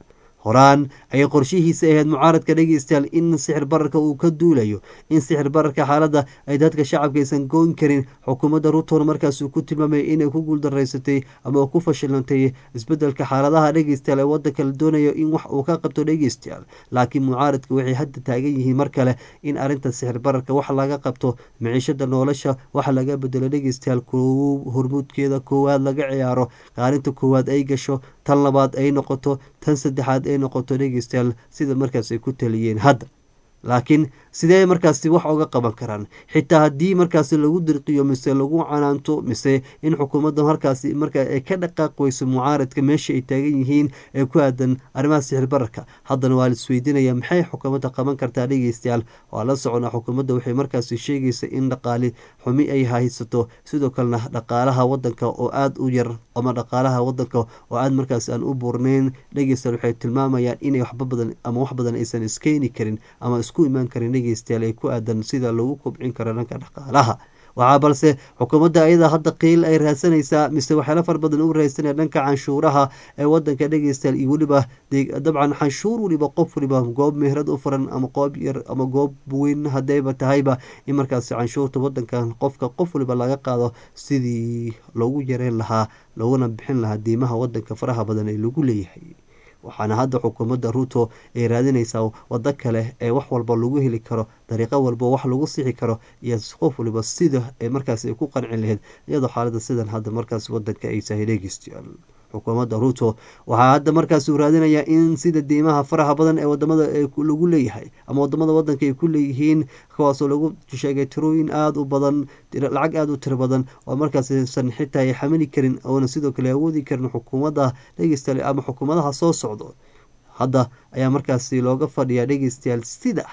horaan ayay qorshihiisa ahayd mucaaradka dhegeystayaal in sixir bararka uu ka duulayo in sixir bararka xaaladda ay dadka shacabka aysan goyn karin xukuumadda ruton markaas uu ku tilmaamay inay ku guuldaraysatay ama ku fashilantay isbedelka xaaladaha dhegeystayaal ee wadanka la doonayo in wax uu ka qabto dhegeystayaal laakiin mucaaradka waxay hadda taagan yihiin mar kale in arrinta sixir bararka wax laga qabto miciishada nolosha wax laga bedelo dhegeystayaal hormuudkeeda koowaad laga ciyaaro qaalinta koowaad ay gasho tan labaad ay noqoto tan saddexaad ay noqoto dhegeystayaal sida markaas ay ku taliyeen hadda laakiin sidee markaasi wax oga qaban karaan xitaa haddii markaasi lagu dirqiyo mise lagu canaanto mise in xukuumadda markaasi marka ay ka dhaqaaq weyso mucaaradka meesha ay taagan yihiin ee ku aadan arrimaha sixir bararka haddana waa la isweydiinaya maxay xukuumadda qaban kartaa dhegeystayaal waa la soconaa xukuumadda waxay markaasi sheegaysa in dhaqaali xumi ay haysato sidoo kalena dhaqaalaha wadanka oo aada u yar ama dhaqaalaha wadanka oo aada markaasi aan u buurneyn dhegeystayaal waxay tilmaamayaan inay waxba badan ama wax badan aysan iskeeni karin ama isku imaan karin dhegeystayaal ay ku aadan sida lagu kobcin karo dhanka dhaqaalaha waxaa balse xukuumadda ayada hadda qiil ay raadsanaysaa mise waxyaala far badan u raadsanaya dhanka canshuuraha ee wadanka dhegeystayaal iyo weliba dabcan canshuur weliba qof waliba goob mehrad u furan ama qoob yar ama goob weyn hadayba tahayba in markaasi canshuurta wadankan qofka qof waliba laga qaado sidii loogu yareyn lahaa looguna bixin lahaa diimaha wadanka faraha badan ee lagu leeyahay waxaana hadda xukuumadda ruto ay raadinaysaa waddo kale ee wax walba lagu heli karo dariiqo walba wax lagu sixi karo iyo qof waliba sida ee markaas ay ku qanci lahayd iyadoo xaalada sidan hadda markaas wadanka ay tahay dhegeystayaal xukuumadda ruto waxaa hadda markaas uu raadinayaa in sida diimaha faraha badan ee wadamada lagu leeyahay ama wadamada wadanka ay ku leeyihiin kuwaasoo lagu sheegay tirooyin aada u badan lacag aada u tiro badan oo markaassan xitaa ay xamili karin oona sidoo kale awoodi karin xukuumadda dhegeystayaal ama xukuumadaha soo socdo hadda ayaa markaasi looga fadhiyaa dhegeystayaal sida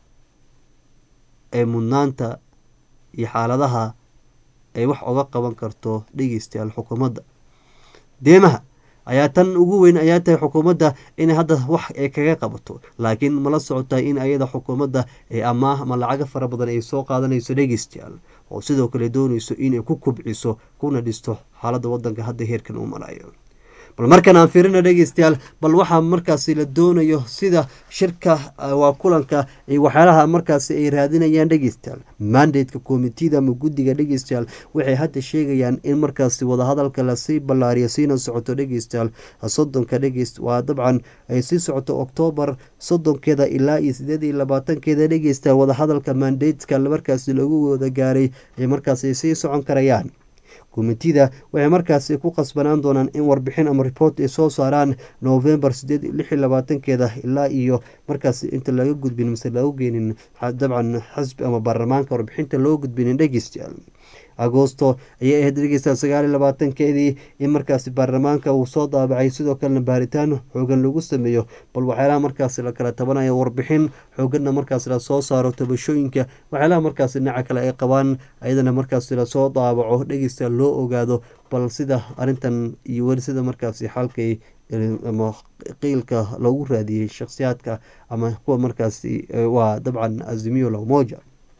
ee mudnaanta iyo xaaladaha ay wax oga qaban karto dhegeystayaal xukuumadda deemaha ayaa tan ugu weyn ayaa tahay xukuumadda inay hadda wax ay kaga qabato laakiin mala socotaa in ayada xukuumadda ee amaah ama lacago fara badan ay soo qaadanayso dhegeystayaal oo sidoo kale doonayso inay ku kubciso kuna dhisto xaaladda wadanka hadda heerkan uu marayo bal markan aan fiirina dhegeystayaal bal waxaa markaasi la doonayo sida shirka waa kulanka waxyaalaha markaasi ay raadinayaan dhegeystayaal mandateka komitida ama guddiga dhegeystayaal waxay hadda sheegayaan in markaasi wadahadalka lasii ballaariyo siina socoto dhegeystayaal soddonka dhegeyst waa dabcan ay sii socoto oktoobar soddonkeeda ilaa iyo sideed iyo labaatankeeda dhegeystayaal wadahadalka mandateska markaasi lagu wada gaaray ay markaasi sii socon karayaan komitida waxay markaasi ku qasbanaan doonaan in warbixin ama report ay soo saaraan novembar sideed lix iyo labaatankeeda ilaa iyo markaasi inta laga gudbin mise lagu geenin dabcan xisbi ama baarlamaanka warbixinta loo gudbinin dhegeystayaal agoosto ayay ahayd dhegeystayaal sagaal iyo labaatankeedii in markaasi baarlamaanka uu soo daabacay sidoo kalena baaritaan xoogan lagu sameeyo bal waxyaalaha markaasi la kala tabanayo warbixin xooganna markaasi lasoo saaro tabashooyinka waxyaalaha markaasi dhinaca kale ay qabaan ayadana markaasi lasoo daabaco dhegeystayaal loo ogaado bal sida arrintan iyo weli sida markaasi xalkay ama qiilka loogu raadiyey shakhsiyaadka ama kuwa markaasi waa dabcan azimiyo lamoja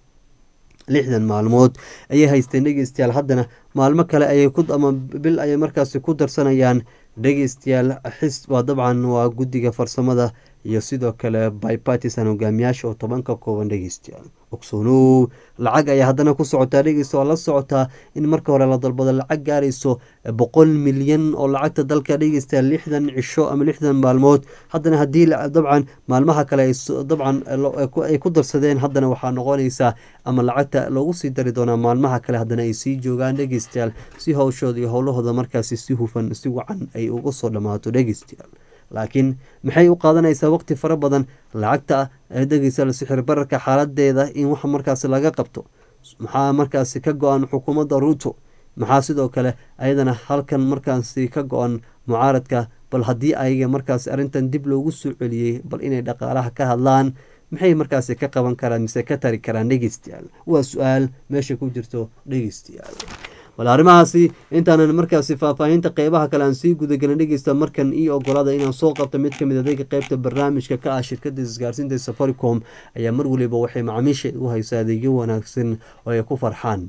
lixdan maalmood ayay haysteen dhegeystayaal haddana maalmo kale ayay ku ama bil ayay markaasi ku darsanayaan dhegeystayaal xis waa dabcan waa guddiga farsamada iyo sidoo kale bypartisan hogaamiyaasha oo toban ka kooban dhegeystayaal ogsoonow lacag ayaa haddana ku socotaa dhegeysta waa la socotaa in marka hore la dalbado lacag gaarayso boqol milyan oo lacagta dalka dhegeystayaal lixdan cisho ama lixdan maalmood haddana haddii dabcan maalmaha kale dabcan ay ku darsadeen haddana waxaa noqonaysaa ama lacagta loogu sii dari doonaa maalmaha kale haddana ay sii joogaan dhegeystayaal si howshooda iyo howlahooda markaasi si hufan si wacan ay uga soo dhammaato dhegeystayaal laakiin maxay u qaadanaysaa waqti fara badan lacagta dhegeystayaal sixir bararka xaaladeeda in wax markaasi laga qabto maxaa markaasi ka go-an xukuumadda ruuto maxaa sidoo kale ayadana halkan markaasi ka go-an mucaaradka bal haddii ayaga markaasi arrintan dib loogu soo celiyey bal inay dhaqaalaha ka hadlaan maxay markaasi ka qaban karaan mise ka tari karaan dhegeystayaal waa su-aal meesha ku jirto dhegeystayaal bal arrimahaasi intaanan markaasi faahfaahinta qeybaha kale aan sii gudagelin dhegeysta markan io ogolaada inaan soo qabto mid kamid adeega qeybta barnaamijka ka ah shirkada isgaarsiinta safaricom ayaa mar waliba waxay macaamiisha u haysaa adeegyo wanaagsan oo ay ku farxaan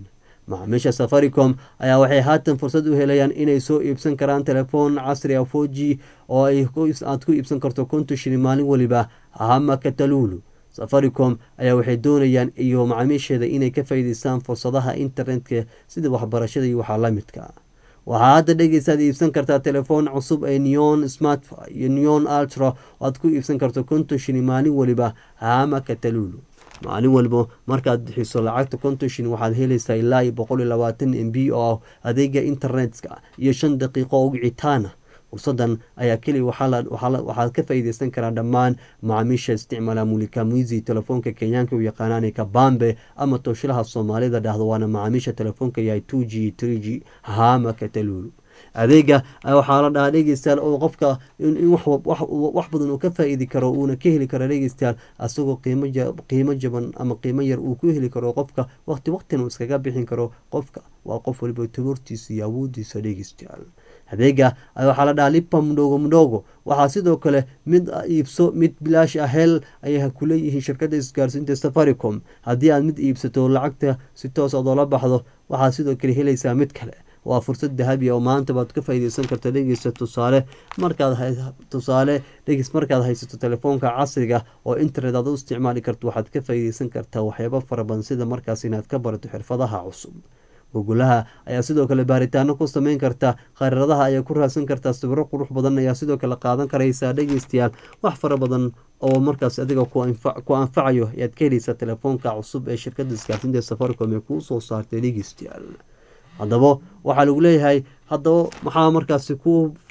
macaamiisha safaricom ayaa waxay haatan fursad u helayaan inay soo iibsan karaan telefoon casri a four g oo aad ku iibsan karto konton shilin maalin weliba hama katalulu safaricom ayaa waxay doonayaan iyo macaamiisheeda inay ka faa'iideystaan fursadaha internetka sida waxbarashada iyo waxaa la midka waxaa hadda dhegeysaad iibsan kartaa telefoon cusub ee neon smart iyo neon ultra oo aad ku iibsan karto konton shilin maalin weliba hama katalulu maalin waliba markaad bixiso lacagta konton shilin waxaad helaysaa ilaa iyo boqol iyo labaatan m b oo adeega internetka iyo shan daqiiqo oo wicitaana fursadan ayaa keliya waxaad ka faa'iideysan karaa dhammaan macaamiisha isticmaala mulikamuizi telefoonka kenyaanka u yaqaanaan kabambe ama tooshilaha soomaalida dhahdo waana macaamiisha telefoonka yahay two g three g hama katalulu adeega waxaa la dhahaa dhegeystayaal oo qofka in wax badan uu ka faa-iidi karo uuna ka heli karo dhegeystayaal asagoo qiimo jaban ama qiimo yar uu ku heli karo qofka waqti waqtina uu iskaga bixin karo qofka waa qof waliba tabartiisa iyo awoodiisa dhegeystayaal adeega waxaa la dhahaa lipa mudhogo mudhogo waxaa sidoo kale mid iibso mid bilaash ah hel ayay kuleeyihiin shirkada isgaarsiinta safaricom haddii aad mid iibsato lacagta si toos aad oola baxdo waxaad sidoo kale helaysaa mid kale waa fursad dahabi oo maanta baad ka faa'iideysan karta dhegeysta tusaale markaad tusaale dhegeys markaad haysato telefoonka casriga oo internet aad u isticmaali karto waxaad ka faa'iideysan kartaa waxyaabo fara badan sida markaas inaad ka barato xirfadaha cusub gogolaha ayaa sidoo kale baaritaano ku sameyn karta khariiradaha ayaa ku raadsan kartaa sawiro qurux badan ayaa sidoo kale qaadan karaysaa dhegeystayaal wax fara badan oo markaas adiga ku anfacayo ayaad ka heleysaa telefoonka cusub ee shirkada isgaarsiinta safaricom ee kuu soo saartay dhegeystayaal haddaba waxaa lagu leeyahay haddaba maxaa markaasi ku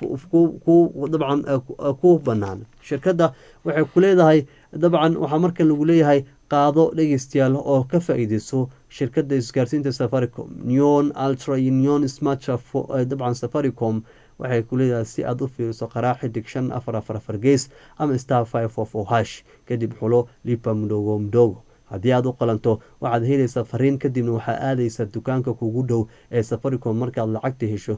dabcan ku banaan shirkadda waxay ku leedahay dabcan waxaa markan lagu leeyahay qaado dhegeystayaal oo ka faa-iideyso shirkadda isgaarsiinta safaricom neon ultra iyo neon smartra dabcan safaricom waxay ku leedahay si aad u fiiriso qaraac xidig shan afar afar afar gees ama star five of o hash kadib xulo lipa mdogo mdogo haddii aad u qalanto waxaad helaysaa fariin kadibna waxaa aadaysaa dukaanka kugu dhow ee safaricom markaad lacagta hesho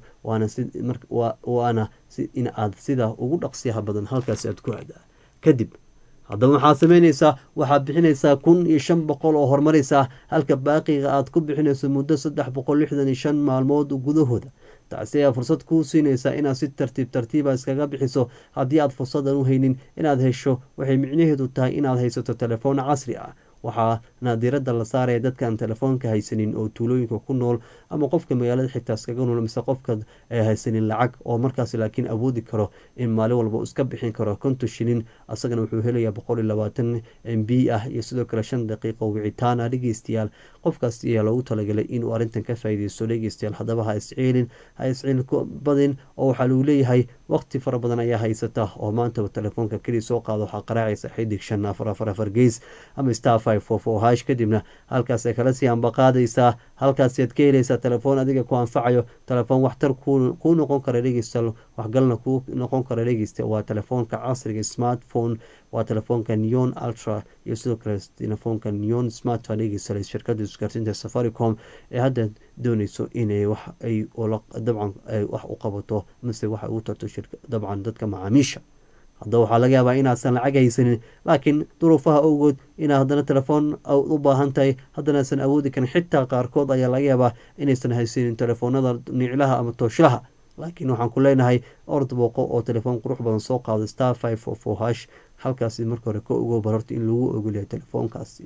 waana in aad sida ugu dhaqsiyaha badan halkaasi aad ku aadaa kadib haddaba maxaad sameyneysaa waxaad bixinaysaa kun iyo shan boqol oo horumaraysaa halka baaqiga aad ku bixinayso muddo saddex boqol lixdan iyo shan maalmood gudahooda taasi ayaa fursad kuu siinaysaa inaad si tartiib tartiiba iskaga bixiso haddii aad fursadan u haynin inaad hesho waxay micnaheedu tahay inaad haysato telefoon casri ah waxaana diiradda la saaraya dadkaan telefoonka haysanin oo tuulooyinka ku nool ama qofka magaalada xitaa iskaga nool mise qofka haysanin lacag oo markaas laakiin awoodi karo in maalin walba iska bixin karo konton shilin asagana wuxuu helayaa boqol iyo labaatan m b ah iyo sidoo kale shan daqiiqo wicitaan ah dhegeystayaal qofkaas ayaa loogu talagalay inuu arrintan ka faa'iideysto dhegeystayaal haddaba ha isciilin ha isciilin badin oo waxaa lagu leeyahay waqti fara badan ayaa haysata oo maantaba telefoonka keliya soo qaado waxaa qaraacaysa xidig shan afar afar afar gees ama star hash kadibna halkaasay kala sii ambaqaadaysaa halkaasiad ka helaysaa telefoon adiga ku anfacayo telefoon waxtar kuu noqon kara dhegeysta waxgalna kuu noqon kara dhegeysta waa telefoonka casriga smartphone waa telefoonka neon ultra iyo sidoo kale telefoonka neon smart dhegeysta shirkada isgaarsiinta safaricom ee hadda dooneyso inay wax ay dabcan wax u qabato mise wax ugu tarto dabcan dadka macaamiisha haddaba waxaa laga yaabaa inaadsan lacag haysanin laakiin duruufaha awgood inaad haddana telefoon u baahan tahay haddanaasan awoodi karin xitaa qaarkood ayaa laga yaabaa inaysan haysanin telefoonada niclaha ama tooshlaha laakiin waxaan ku leenahay ord booqo oo telefoon qurux badan soo qaado star five of o hash halkaasi marka hore ka ogo barorta in lagu ogolyahay telefoonkaasi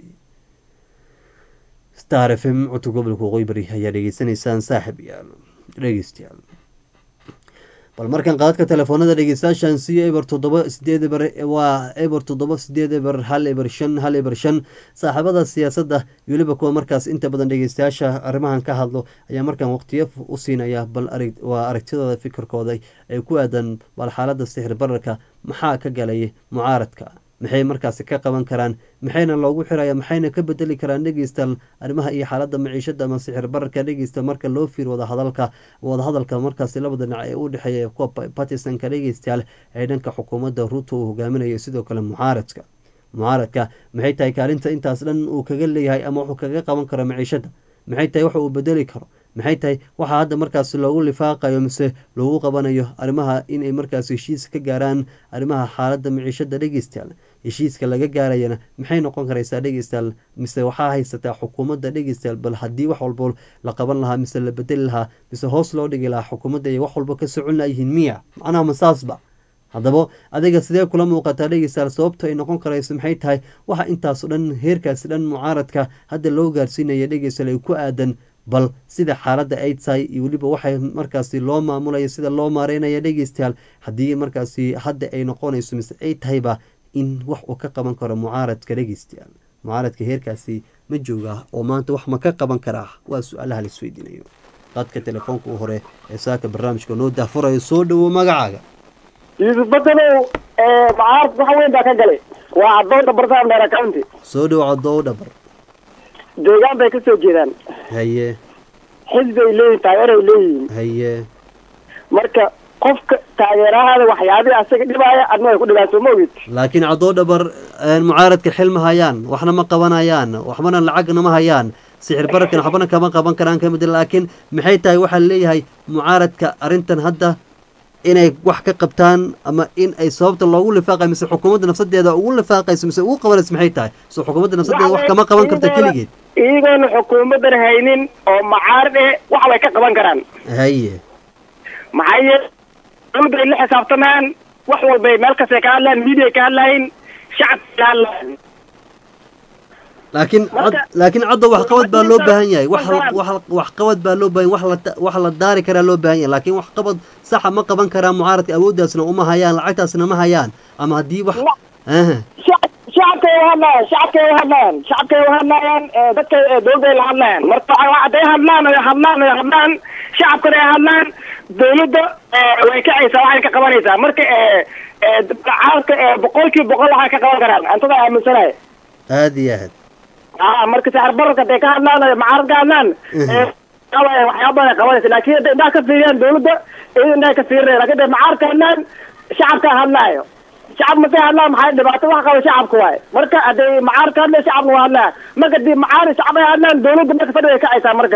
star f m codka gobolka waqooyi bari ayaa dhegeysanaysaan saaxib yaal dhegeystayaal bal markan qaadka telefoonada dhegeystayaashan siyo eber toddoba sideed eber waa eber toddoba sideed eber hal eber shan hal eber shan saaxiibada siyaasadda iyo weliba kuwa markaas inta badan dhegeystayaasha arrimahan ka hadlo ayaa markaan waqtiyo u siinaya bal waa aragtidooda fikirkooda ay ku aadan bal xaaladda sixir bararka maxaa ka galay mucaaradka maxay markaasi ka qaban karaan maxayna loogu xiraya maxayna ka bedeli karaan dhegeysta arrimaha iyo xaaladda maciishada ama sixir bararka dhegeysta marka loo fiir wadahadalka wadahadalka markaasi labada dhinac ee u dhexeeya kuwa batisonka dhegeystayaal ee dhanka xukuumadda ruuto uu hogaaminayo sidoo kale mucaaradka mucaaradka maxay tahay kaalinta intaas dhan uu kaga leeyahay ama wuxuu kaga qaban karo maciishada maxay tahay waxa uu bedeli karo maxay tahay waxaa hadda markaasi loogu lifaaqayo mise loogu qabanayo arrimaha inay markaasi heshiis ka gaaraan arrimaha xaaladda miciishada dhegeystayaal heshiiska laga gaarayana maxay noqon karaysaa dhegeystayaal mise waxaa haysataa xukuumadda dhegeystayaal bal haddii wax walbo la qaban lahaa mise la bedeli lahaa mise hoos loo dhigi lahaa xukuumadda ay wax walbo ka socon layihiin miya macnaha masaasba haddaba adiga sidee kula muuqataa dhegeystayaal sababta ay noqon karayso maxay tahay waxa intaasoo dhan heerkaasi dhan mucaaradka hadda loo gaarsiinaya dhegeystayaal ay ku aadan bal sida xaaladda ay tahay iyo weliba waxay markaasi loo maamulaya sida loo maareynaya dhegeystayaal haddii markaasi hadda ay noqonayso mise ay tahayba in wax uu ka qaban karo mucaaradka dhegeystayaal mucaaradka heerkaasi ma jooga oo maanta wax ma ka qaban karaa waa su-aalaha la isweydiinayo qadka telefoonka u hore ee saaka barnaamijka noo daafurayo soo dhowo magacaaga yuusuf badalow mucaarad wax weyn baa ka galay waa addoonta bartamaam dheer county soo dhowo cadoow dhabar deegaan bay ka soo jeedaan haye xisbi ay leeyihin taageeray leeyihiin haye marka qofka taageerahaada waxyaabihii asaga dhibaaya adna ay ku dhibaan soo ma ogid laakiin cadoo dhabar mucaaradka xil ma hayaan waxna ma qabanayaan waxbana lacagna ma hayaan sixir bararkan waxbana kama qaban karaan kamid laakiin maxay tahay waxaa leeyahay mucaaradka arrintan hadda inay wax ka qabtaan ama in ay sababta loogu lifaaqay mise xukuumadda nafsadeeda ugu lifaaqayso mise ugu qabanayso maxay tahay so xukuumadda nafsadeeda wax kama qaban karta keligeed iyagoona xukuumaddan haynin oo mucaarad eh wax way ka qaban karaan haye maxaa yeele dowladda ay la xisaabtamaan wax walbay meel kastay ka hadlayan media ka hadlayin shacabka ka hadlayan laakiin Marka- laakiin caddo waxqabad baa loo baahan yahay wax wax waxqabad baa loo baahan wax la wax la daari karaa loo baahan yahay laakiin waxqabad saxa ma qaban karaan mucaaradka awooddaasna uma hayaan lacagtaasna ma hayaan ama haddii wax aha shacab shacabkay u hadlayaan shacabkay u hadlayaan shacabkay u hadlayaan ee, dadka ee, dowladda ay la hadlayaan marka waxa- hadday hadlaan oy hadlaan oy hadlaan shacabkana ay hadlaan dowladda ee, way kacaysaa waxay ka qabanaysaa marka ee, ee, mucaaradka ee, boqolkiiba boqol waxay ka qaban karaan antada aaminsanaya aada iyo aad aa marka saxar bararka hadday ka hadlaan oy mucaarad ka hadlaan ee, waxaa waxyaaba badan ay qabanaysa laakiin hadday indhaha ka fiiriyaan dowladda iyada indhaha ka fiirinaya lakin hadday mucaarad ka hadlaan shacabka hadlaayo shacab masay hadlaan maxay dhibaato wax qaba shacabka waaye marka hadday mucaarad ka hadlaya shacabna waa hadlaya marka hadii mucaarad shacab ay hadlaan dowladda marka fadhi way kacaysaa marka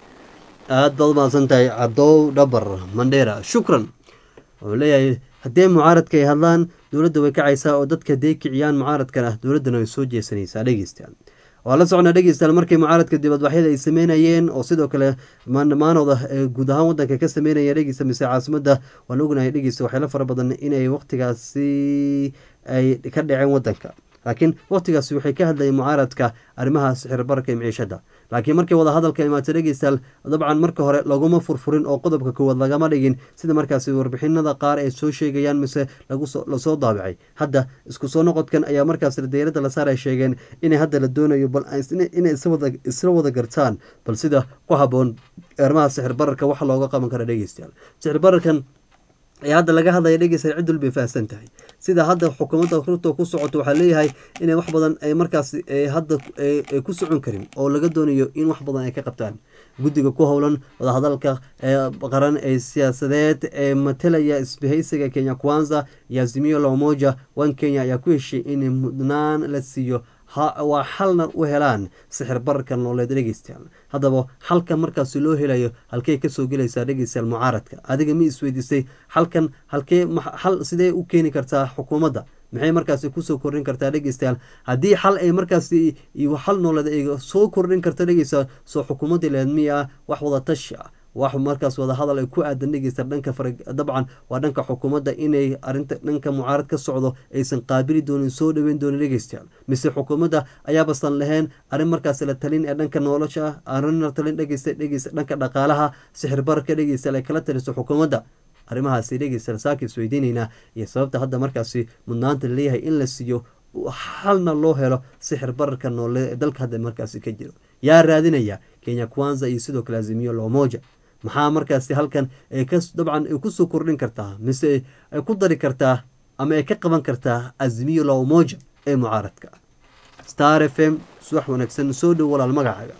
aad baad umahadsan tahay cadow dhabar mandheera shukran wuxuu leeyahay haddii mucaaradka ay hadlaan dowladda way kacaysaa oo dadka haday kiciyaan mucaaradkana dowladdana way soo jeesanaysaa dhegeystayaal waa la socnaa dhegeystayaal markay mucaaradka dibadbaxyada ay sameynayeen oo sidoo kale maanooda ee guud ahaan wadanka ka sameynaya dhegeysta mise caasimadda waan ognahay dhegeysta waxyaalo fara badan inay waqtigaasi ay ka dhaceen wadanka laakiin waqtigaasi waxay ka hadlayeen mucaaradka arrimaha sixir bararka iyo miciishada laakiin markay wada hadalka imaatay dhegeystayaal dabcan marka hore laguma furfurin oo qodobka koowaad lagama dhigin sida markaasi warbixinada qaar ay soo sheegayaan mise lagusoo lasoo daabicay hadda isku soo noqodkan ayaa markaas dayarada la saar ay sheegeen inay hadda la doonayo bal inay iswada isla wada gartaan bal sida ku haboon arrimaha sixir bararka waxa looga qaban kara dhegeystayaal sixir bararkan ee hadda laga hadlaya dhegeysta cid walbay fahamsan tahay sida hadda xukuumadda ruto ku socoto waxaa leeyahay inay wax badan ay markaas hadda ay ku socon karin oo laga doonayo in wax badan ay ka qabtaan guddiga ku howlan wadahadalka qaran ee siyaasadeed ee matalaya isbahaysiga kenya kwanza iyo azimio la umoja one kenya ayaa ku heshay in mudnaan la siiyo waa xalna u helaan sixir bararka nooleed dhegeystayaal haddaba xalkan markaasi loo helayo halkey kasoo gelaysaa dhegeystayaal mucaaradka adiga ma isweydiisay xalkan halkee xal sidee u keeni kartaa xukuumadda maxay markaasi kusoo kordhin kartaa dhegeystayaal haddii xal ay markaasi xal nooleed ay soo kordhin karta dhegeystayaal soo xukuumadda leed miya wax wada tashi ah wax markaas wada hadal ay ku aadan dhegeysta dhanka fara dabcan waa dhanka xukuumadda inay arinta dhanka mucaarad ka socdo aysan qaabili doonin soo dhaweyn doonin dhegeystayaal mise xukuumadda ayaabasan lahayn arrin markaas la talin ee dhanka nolosha arrin la talin dhegeysta dhegeysta dhanka dhaqaalaha sixir bararka dhegeystayaal ay kala taliso xukuumadda arrimahaasi dhegeystayaal saaka isweydiinaynaa iyo sababta hadda markaasi mudnaanta laleeyahay in la siiyo xalna loo helo sixir bararka noole ee dalka hadda markaasi ka jiro yaa raadinaya kenya kwanza iyo sidoo kale azimiyo lomoja maxaa markaasi halkan ay ka dabcan ay kusoo kordhin kartaa mise ay ku dari kartaa ama ay ka qaban kartaa azimiyo la umoja ee mucaaradka star f m subax wanaagsan soo dhow walaal magacaaga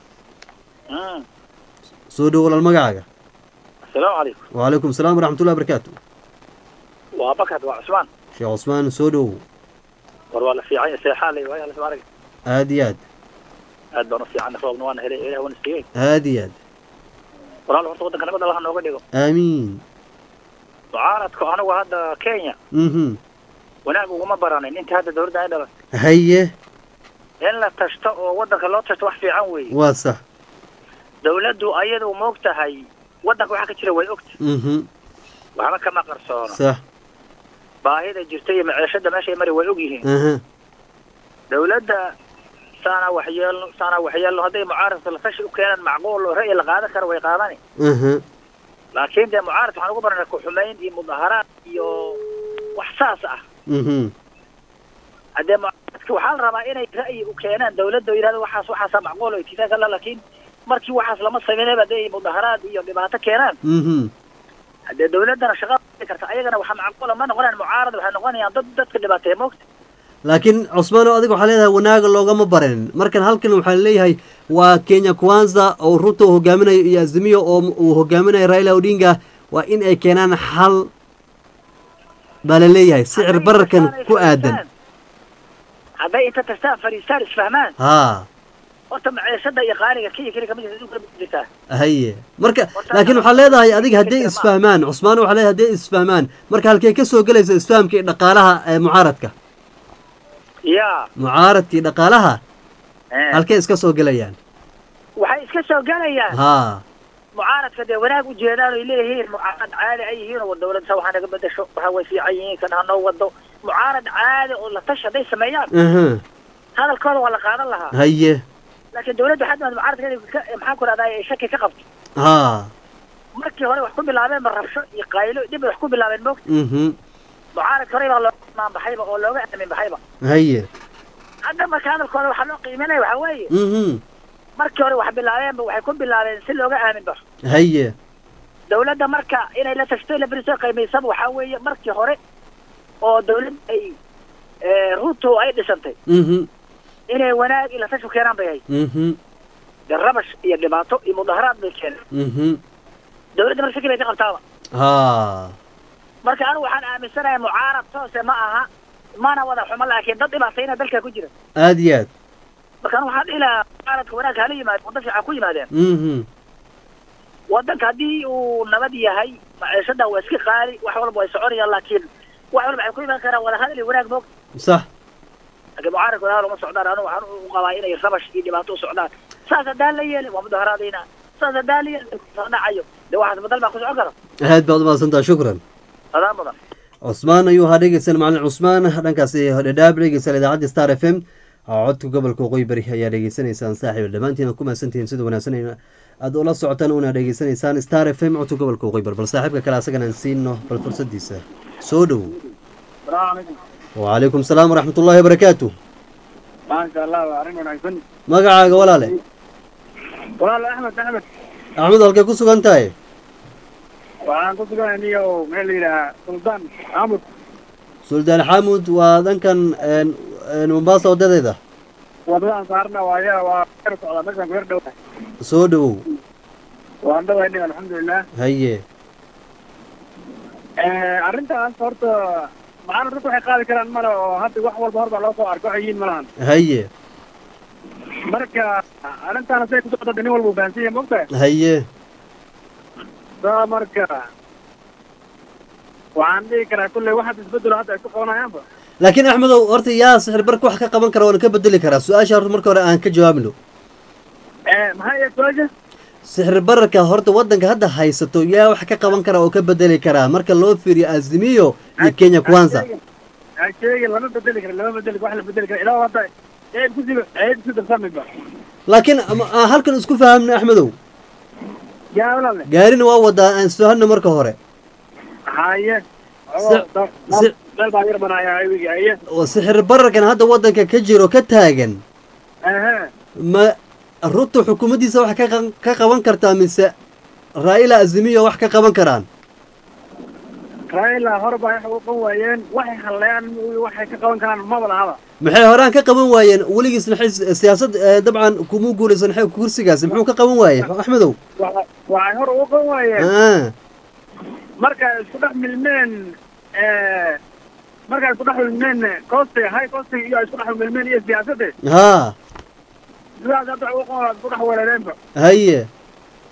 soo dhow walaal magacaaga asalaamu calaykum wacalaykum salaam waraxmatullahi barakaatu waa bakad waa cusmaan sheekh cusmaan soo dhow war waa la fiican seexaalay waaya la arag aada iyo aad aad baan u fiican roobna waana helay ilaah waana siiyey aada iyo aad walaal horta waddanka nabad allaha nooga dhigo aamiin mucaaradku anigu hadda kenya mhm wanaag uguma baranin inta hadda dawladda ay dhalan haye in la tashto oo waddanka loo tashto wax fiican weeye waa sax dawladdu ayadu ma og tahay waddanka waxaa ka jira way ogta mhm waxba kama qarsoono sax baahida jirta iyo maciishada meeshay mari way og yihiin aha dawladda saana waxyeelno saana waxyeelno hadday mucaaradka la tashi u keenaan macquul oo ra'yi la qaadan karo way qaadani aha laakiin dee mucaarad waxaan ugu baranay ku-xumayn iyo mudaharaad iyo wax saas ah mhm haddee mucaaradka waxaa la rabaa inay ra'yi u keenaan dawladda oo yidhahdo waxaas waxaasaa macquul oo itifaaq alla laakiin markii waxaas lama sameynayba hadday mudaharaad iyo dhibaato keenaan mhm haddee dawladdana shaqa karta ayagana waxaa macquula ma noqonayaan mucaarad waxay noqonayaan dad dadka dhibaateeya moogta laakiin cusmaano adiga waxaa leedahay wanaaga loogama barin markan halkan waxaa leeyahay waa kenya kwanza oo ruto uu hogaaminayo iyo azimiyo oo uu hogaaminayo raila odinga waa in ay keenaan xal baa la leeyahay sicir bararkan ku aadan hadday inta tastaan fariistaan isfahmaan haa horta maciishada iyo qaaliga kenya keli kamid adduunka ma jirtaa haye marka laakiin waxaa leedahay adiga hadday isfahmaan cusmaano waxaa leedahay hadday isfahmaan marka halkee ka soo gelaysa isfahamka iyo dhaqaalaha ee mucaaradka ya mucaaradkii dhaqaalaha halkee iska soo gelayaan waxay iska soo galayaan haa mucaaradka dee wanaag u jeedaan oy leeyihiin mucaarad caadi ay yihiin oo dawladda waxaa naga bedesho waxa way fiican yihiin kan hanoo wado mucaarad caadi oo la tashi hadday sameeyaan aha hadalkooda waa la qaadan lahaa haye laakiin dawladda waxaa timaad mucaaradkeeda ka maxaan ku rahdaa ay shaki ka qabto haa markii hore wax ku bilaabeen ba rabsho iyo qaylo dhib bay wax ku bilaabeen moogta mhm mucaaradka hore baa looga imaan baxayba oo looga aamin baxayba haye hadda marka hadalkooda waxaa loo qiiminaya waxaa weeye mhm markii hore wax bilaabeenba waxay ku bilaabeen si looga aamin baxo haye dawladda marka inay la tashto la beriso qiimaysaba waxaa weeye markii hore oo dawladda ay ruto ay dhisantay mhm inay wanaag ila tashu keenaan bay ahayd mhm dee rabash iyo dhibaato iyo mudaharaad bay keeneen mhm dawladda marka shaki bay ka qabtaaba haa marka anigu waxaan aaminsanahay mucaarad toose ma aha mana wada xumo laakiin dad dhibaatayna dalka ku jira aad iyo aad marka anigu waxaan dhihi lahaa mucaaradka wanaag hala yimaado waddan fiican ku yimaadeen mhm waddanka haddii uu nabad yahay maciishada waa iska qaali wax walba way soconayaan laakiin wax walba waxay ku imaan karaan wada hadal iyo wanaag moog sax laakiin mucaaradka wada hadal uma socdaan anigu waxaan u qabaa inay rabash iyo dhibaato u socdaan saas haddaan la yeelin waa mudaharaadayna saas haddaan la yeelin soo dhacayo dee waxaas badal baa ku socon kara aad baad umahadsantaha shukran adaan badan cusmaan ayuu ahaa dhegeysan macalin cusmaan dhankaasi dhadhaab dhegeysan idaacadda star f m codka gobolka waqooyi bari ayaa dhegeysanaysaan saaxiib dhammaantiin ku mahadsantihiin sida wanaagsan aad ula socotaan una dhegeysanaysaan star f m codka gobolka waqooyi bari bal saaxiibka kale asagana aan siino bal fursadiisa soo dhow wacalaykum salaam waraxmat ullahi wabarakaatu maasha allah waa arrin wanaagsan magacaaga walaale walaal axmed axmed axmed halkay ku sugan tahay waxaan ku sugan aniga oo meel la yidhahaa suldaan xamud suldaan xamud waa dhankan mombasa wadadeeda wadadaan saarna waaya waa yar socdaa meeshaan ku yar dhow soo dhowow waan dhawaynay alxamdulilah haye arrintaas horta macana dadku waxay qaadi karaan male oo hadda wax walba hor baa loo soo arko waxay yihiin malahan haye marka arrintaana say ku socda nin walba u fahansan yahay mogtahay haye saa marka waxaan dhihi karaa kulley waxaad isbedelo hadda ay ku qabanayaanba laakiin axmedow horta yaa sixir barka wax ka qaban kara waana ka bedeli karaa su-aasha horta marka hore aan ka jawaabno maxaa iya su-aasha sixir bararka horta waddanka hadda haysato yaa wax ka qaban kara oo ka bedeli karaa marka loo fiiriyo azimiyo iyo kenya kwanza ha sheegin lama bedeli kara lama bedeli wax la bedeli kara ilaa hadda ceeb kusi ceeb kusi darsamayba laakiin ama- aan halkan isku fahamno axmedow yaa walaale gaarina waa wadaa aan isfahanno marka hore haye Si- si- meel baa yar banaayaa aywigi haye oo sixir bararkan hadda waddanka ka jiro ka taagan ehe ma ruto xukuumaddiisa wax ka qan- ka qaban kartaa mise raa'ila azimiyo wax ka qaban karaan raila hore baa waxay u qaban waayeen waxay halleeyaan waxay ka qaban karaan maba lahaba maxay horaan ka qaban waayeen weligiisna xis- siyaasad eh, dabcan kuma guulaysan xe- kursigaasi muxuu ka qaban waaye axmedow Waxa- waxay hore ugu qaban waayeen ah markay isku dhex milmeen markay isku dhex milmeen costi high costi iyo ay isku dhex milmeen iyo siyaasadda haa sidaas hadda waxay ugu qaban isku dhex weerareenba haye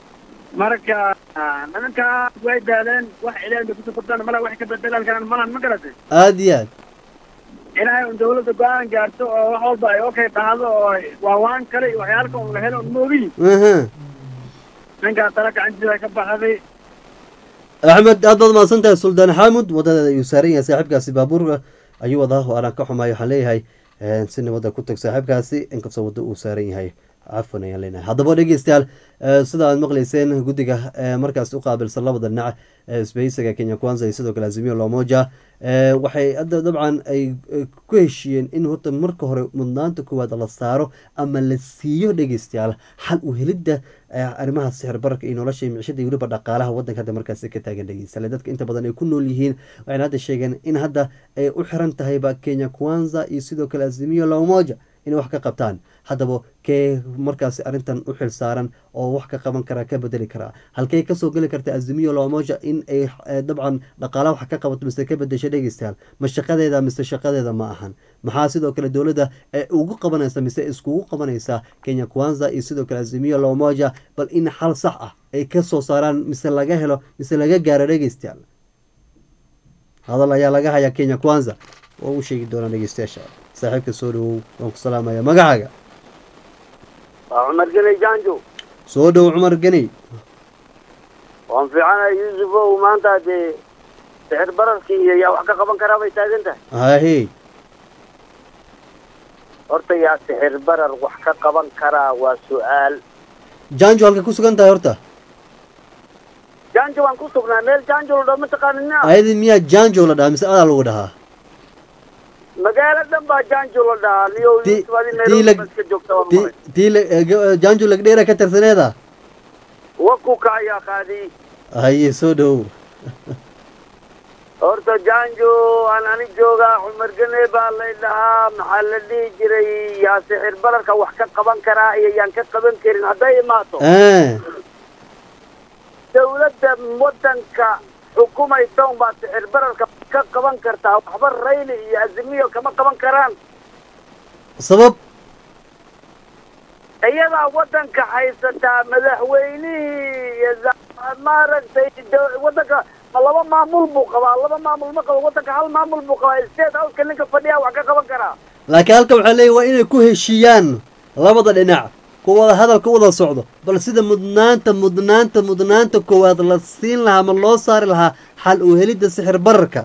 marka nimankaas way daaleen wax ilaahay bay kusoo kordhaan mala wax ka bedelaan karaan malan ma garatay aada iyo aad ilaahay un dawladda go-aan gaarto oo wax walba ay okay dhahdo oo waawaan kale iyo waxyaalka un la helo un moogiyi aha ninkaa tala gacantiisa ka baxday axmed aad baad mahadsan tahay suldaan xaamud wadadeeda ayuu saaran yahay saaxiibkaasi baabuurka ayuu wadaa oo aanan ka xumaay waxaan leeyahay eh, si nabadda ku tag saaxiibkaasi inkastoo waddo uu saaran yahay cafwan ayaan leenahay haddaba dhegeystayaal eh, sida aad maqleyseen guddiga eh, markaas u qaabilsan labada dhinac ee isbahaysiga kenya kwanza iyo sidoo kale azimio lomoja eh, waxay hadda dabcan ay eh, ku heshiiyeen in horta marka hore mudnaanta koowaad la saaro ama la siiyo dhegeystayaal xal u helidda eh, arrimaha sixir bararka iyo nolosha iyo micishada iyo weliba dhaqaalaha waddanka hadda markaasi ka taagan dhegeystayaal dadka inta badan ay ku nool yihiin waxayna hadda sheegeen in hadda ay u xiran tahayba kenya kwanza iyo sidoo kale azimio lomoja inay wax ka qabtaan haddaba kee markaasi arrintan u xil saaran oo wax ka qaban karaa ka bedeli karaa halkey kasoo geli karta azimiyo lomoja in ay eh, dabcan dhaqaala wax ka qabato mise ka bedesho dhegeystayaal ma shaqadeeda mise shaqadeeda ma ahan maxaa sidoo kale dowladda ee ugu qabanaysa mise iskugu qabanaysa kenya kwanza iyo sidoo kale azimiyo lomoja bal in xal sax ah ay kasoo saaraan mise laga helo mise laga gaaro dhegeystayaal hadal ayaa laga hayaa kenya kwanza oo u sheegi doonaa dhegeystayaasha saaxiibka soo dhawow waan ku salaamaya magacaaga waa cumar gene janjo soo dhow cumar geni waan fiicanahay yuusufow maanta dee sixir bararkii iyo yaa wax ka qaban karaa bay taagan tahay hahe horta yaa sixir barar wax ka qaban karaa waa su-aal janjo halka ku sugan tahay horta janjo waan ku sugnaa meel janjo la dhaho mataqaanin miya ayadi miyaa janjo la dhahaa mise adaa lagu dhahaa magaalo dhan baa janjo la dhahaa niyo Ti- yusuf adi tii nairobi lag- baa iska joogta waan ti maray tii la- eh, ga- eh, janjo lagdheera ka tarsaneeda wakuka ayaa qaadiyey haye soo dhowow horta janjo aan ani joogaa cumar gene baa lay dhahaa maxaa la dhihi jiray yaa sixir bararka wax ka qaban karaa iyo yaan ka qaban karin hadday imaato Eh, dawladda waddanka xukumaysa unbaa sixir bararka ka qaban kartaa waxba rayli iyo azimiyo kama qaban karaan sabab iyadaa waddanka haysataa madaxweynihii iyo za- maaragtay da- waddanka ma laba maamul buu qabaa laba maamul ma qabo waddanka hal maamul buu qabaa state houseka ninka fadhiya wax ka qaban karaa laakiin halka waxaa leeyahy waa inay ku heshiiyaan labada dhinac ku wada hadalka wada socdo bal sida mudnaanta mudnaanta mudnaanta koowaad la siin lahaa ma loo saari lahaa xal u helidda sixir bararka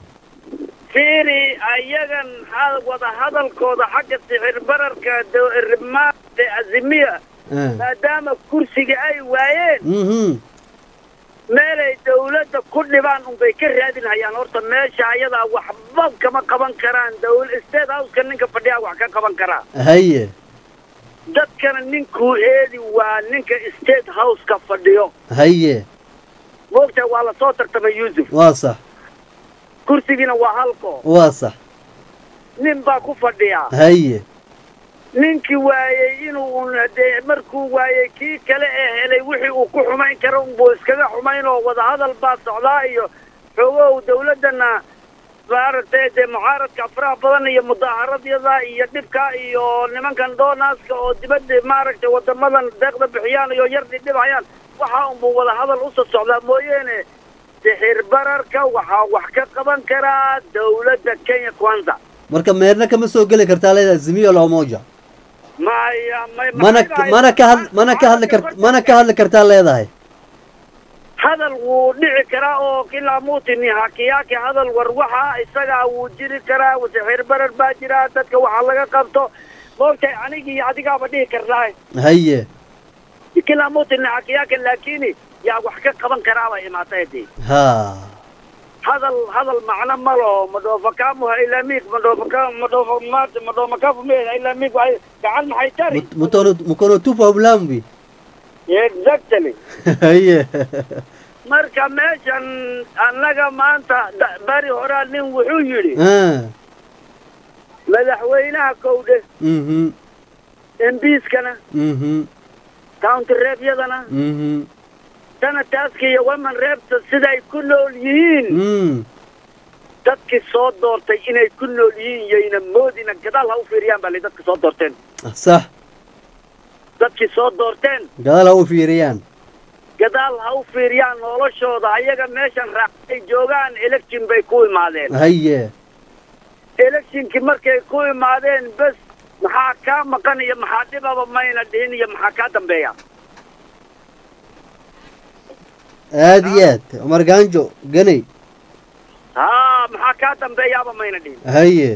fiiri ayagan ha- wada hadalkooda xagga sixir bararka rimaade azimiya Eh, maadaama kursiga ay waayeen mhm meelay dawladda ku dhibaan unbay ka raadinhayaan horta meesha ayadaa waxba kama qaban karaan dawl state houseka ninka fadhiyaa wax ka qaban karaa haye dadkana ninkuu eedi waa ninka state houseka fadhiyo haye moogtaa waa lasoo tartamay yuusuf waa sax kursigiina waa halko waa sax nin baa ku fadhiyaa haye ninkii waayey inuu un dee markuu waayey kii kale ee helay wixii uu ku xumayn karo unbuu iskaga xumayn oo wadahadal baa socdaa iyo xoogow dawladdana maaragtay dee mucaaradka afraha badan iyo mudaaharadyada iyo dhibka iyo nimankan doonaska oo dibadda maaragtay wadamadan deeqda bixiyaan iyo yar dhidhibhayaan waxaa unbuu wadahadal usoo socdaa mooyeene sixir bararka waxaa wax ka qaban karaa dawladda kenya kwanza marka meerna kama soo geli kartaa leedahay azimiyo lomoja maya may mana maxay mana ka had mana ka hadli kart mana ka hadli kartaa leedahay hadal wuu dhici karaa oo ilaa muutini hakiyaaki hadal war waxa isagaa wuu jiri karaa sixir barar baa jira dadka waxaa laga qabto moogtahay anigii adigaaba dhihi karnaa haye ilaa muutini hakiyaaka laakini yaa wax ka qaban karaaba imaatay dee ha hadal hadal macno ma laho madhoofakamuha ilaa miig madhoofaka madhoofa maata madhoomakafu meeda ilaa miig waxay gacan maxay tari Mut- mutono mukono tupa ulambi exactly haye marka meeshan annaga maanta da- bari horaa nin wuxuu yidhi Ah, madaxweynaha kowdhe mhm embiiskana mhm county reebyadana mhm sanataaska iyo women reebta siday ku nool yihiin mm dadkii soo doortay inay ku nool yihiin yayna moodina gadaal ha u fiiriyaan baa li dadka soo doorteen sax dadkii soo doorteen gadaal ha u fiiriyaan gadaal ha u fiiriyaan noloshooda ayaga meeshan raacay joogaan election bay ku imaadeen haye electionkii markay ku imaadeen bes maxaa kaa maqan iyo maxaa dhibaba mayna dhihin iyo maxaa kaa dambeeya aada iyo aad cumar gaanjo ganay haa maxaa kaa dambeeyaaba mayna dhihin haye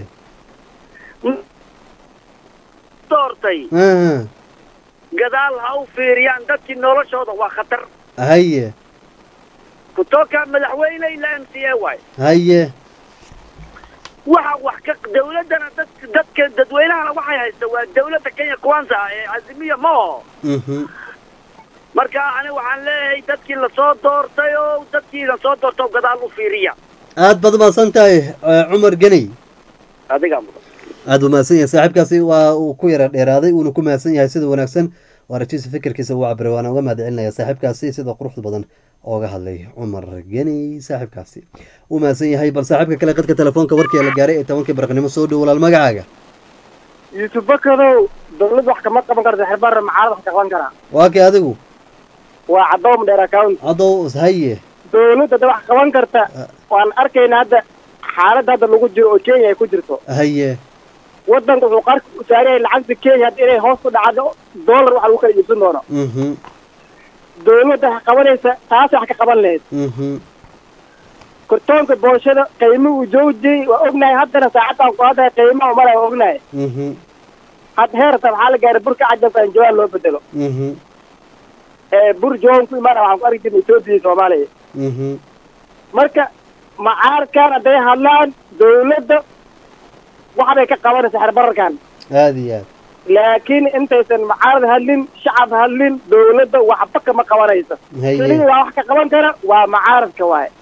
doortay aha gadaal ha u fiiriyaan dadkii noloshooda waa khatar haye kutoka madaxweyne ilaa m c a waay haye waxa wax ka dawladdana dadka dadka dadweynahana waxay haysta waa dawladda kenya kwanza ee azimiya ma oho mhm marka ani waxaan leeyahay dadkii lasoo doortay oo dadkii lasoo doortay oo gadaal u fiiriya aad baad umahadsan tahay eh, cumar ganay adigaa mudan aada u mahadsan yahay saaxiibkaasi waa uu ku yara dheeraaday uuna ku mahadsan yahay sida wanaagsan oo aragtiisa fikirkiisa uu cabiray waana uga mahad celinaya saaxiibkaasi sida quruxda badan ooga hadlay cumar geni saaxiibkaasi uu mahadsan yahay bal saaxiibka kale qadka telefoonka warkii la gaaray ee tobankii barqnimo soo dhow walaal magacaaga yuusuf bakadow dawlad wax kama qaban karta xirbaara macaalad wax ka qaban karaa waa kay adigu waa cadoom dheer account hadow haye dawladda da wax qaban karta waan arkaynaa hadda xaaladda hadda lagu jiro oo kenya ay ku jirto haye waddanka wuxuu qarka u saaran yahay lacagta kenya hadda inay hoos u dhacdo dollar wax lagu kala iibsan doono mhm dawladda wax qabanaysa taas wax ka qaban lahayd mhm kortoonka boolshada qiimo uu joojiyey waa ognahay haddana saacaddan ku hadda qiimaha umala waa ognahay mhm hadda heerta waxaa la gaaray burka cajabka in jawaan loo bedelo mhm ee bur jawaan ku imaana waxaan ku arki jirnay etoobiya iyo soomaaliya mhm marka macaarkan hadday hadlaan dawladda waxbay ka qabanaysa xerbararkan aada iyo aad laakiin intaysan macaarad hadlin shacab hadlin dawladda waxba kama qabanaysa Haye. keliya waa wax ka qaban kara waa macaaradka waaye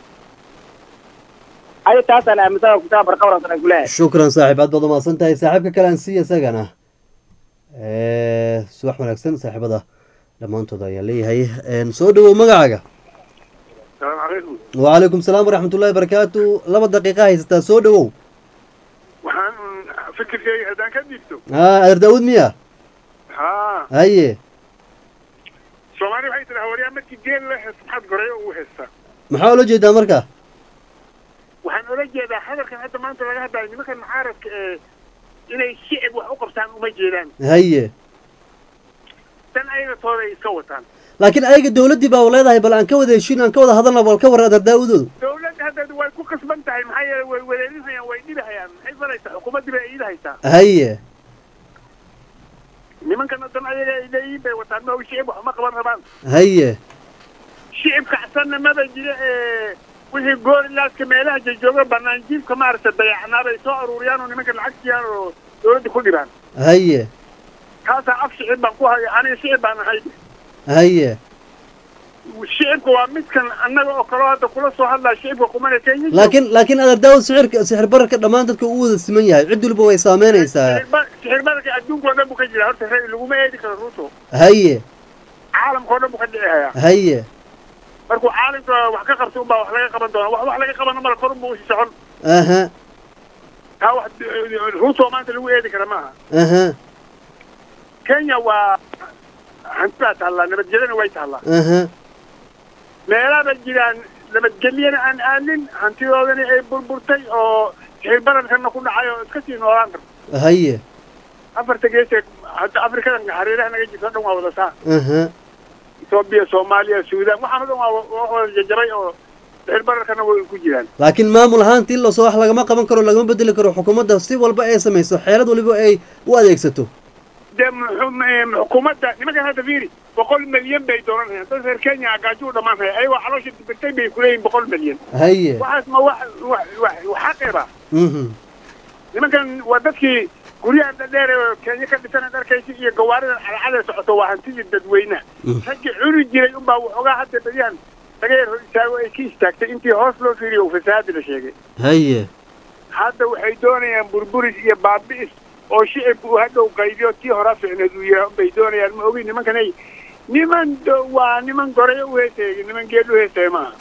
ay taasaan aaminsan kutaaba barqabrasana kuleeyahay shukran saaxiib aad baad umahadsan tahay saaxiibka kale aan siiya isagana Eh, subax wanaagsan saaxiibada dhammaantood ayaan leeyahay En, soo dhawow magacaaga salaamu calaykum wacalaykum salaam waraxmatullahi barakaatu laba daqiiqa haysataa soo dhawow waxaan fikirkayga haddaan ka dhiibto ha adeer daawud miya haa haye soomaali waxay tiraa waryaa markii geel la hees maxaad goreyo ugu heestaa maxaa ula jeedaa marka waxaan ola jeedaa hadalkan hadda maanta laga hadlayo nimankan mucaaradka ee inay shicib wax u qabtaan uma jeedaan haye dan ayaga tooda ay iska wataan laakiin ayaga dawladdii baa leedahay bal aan ka wada heshiin aan ka wada hadalna bal ka war adeer daawudoodu dawladda hadda way ku kasban tahay maxaa yeele way wareerinhayaan way dhibahayaan maxay falaysaa xukuumaddii bay iidahaysaa haye nimankana dan ayaga ay leeyihiin bay wataan ma shicib wax uma qaban rabaan haye shicib kacsanna maba jira ee wixii goorilaadka meelaha jajooga banaan jiifka maaragtay dayacnaa bay soo aruuriyaan oo nimanka lacag siiyaan oo dawladda ku dhibaan haye kaasaa af shicib baan ku haya aniga shicib baan ahay haye shicibka waa midkan annaga oo kaloo hadda kula soo hadlaya shicibka kumana kenya laakiin laakiin adeer daawud sixirka sixir bararka dhammaan dadka uu wada siman yahay cid walba way saameynaysaa sixir bararka adduunka oo dhan buu ka jira horta re laguma eedi karo ruuto haye caalamka oo dhan buu ka dhici hayaa haye markuu caalamka wax ka qabto unbaa wax laga qaban doona wax wax laga qabana mala kor unbuu usii socon aha taa wax ruuto maanta lagu eedi kara maaha aha kenya waa hantidaa taallaa nabadgelyana way taallaa aha meelaaba jiraan nabadgelyana aan aamin hantidoodani ay burburtay oo sixir bararkana ku dhacay oo iska sii noolaan karto haye afarta geesee hadda afrikadan hareeraha naga jirto o dhan waa wada saa aha etoobiya soomaaliya suudaan waxaan o dhan waa waa wada jajabay oo sixir bararkana way ku jiraan laakiin maamul ahaantii lasoo wax lagama qaban karo lagama bedeli karo xukuumadda si walba ay samayso xeelad waliba ay u adeegsato dee muxu- m- xukuumadda nimankan hadda fiiri boqol milyan bay dooranayaan dad reer kenya gaaju u dhammaan haya ayagoo caloosha dibirtay bay kuleeyihin boqol milyan haye waxaas ma wax wax wax xaqeba mhm nimankan waa dadkii guryahan dhadheer ee kenya ka dhisan dharkaysi iyo gawaaridan cadcada socoto waa hantidii dadweynaha raggii cuni jiray unbaa waxoogaa hadda beryahan laga yar hor istaago ay ka istaagtay intii hoos loo fiiriyo uu fasahaadi la sheegay haye hadda waxay doonayaan burburis iyo baabi'is oo shicibku uu hadhow qaybiyo tii hora ficneed uu yahay bay doonayaan ma ogi nimankanay niman do- waa niman goreyo u heesaya niman geed u heesaya maaha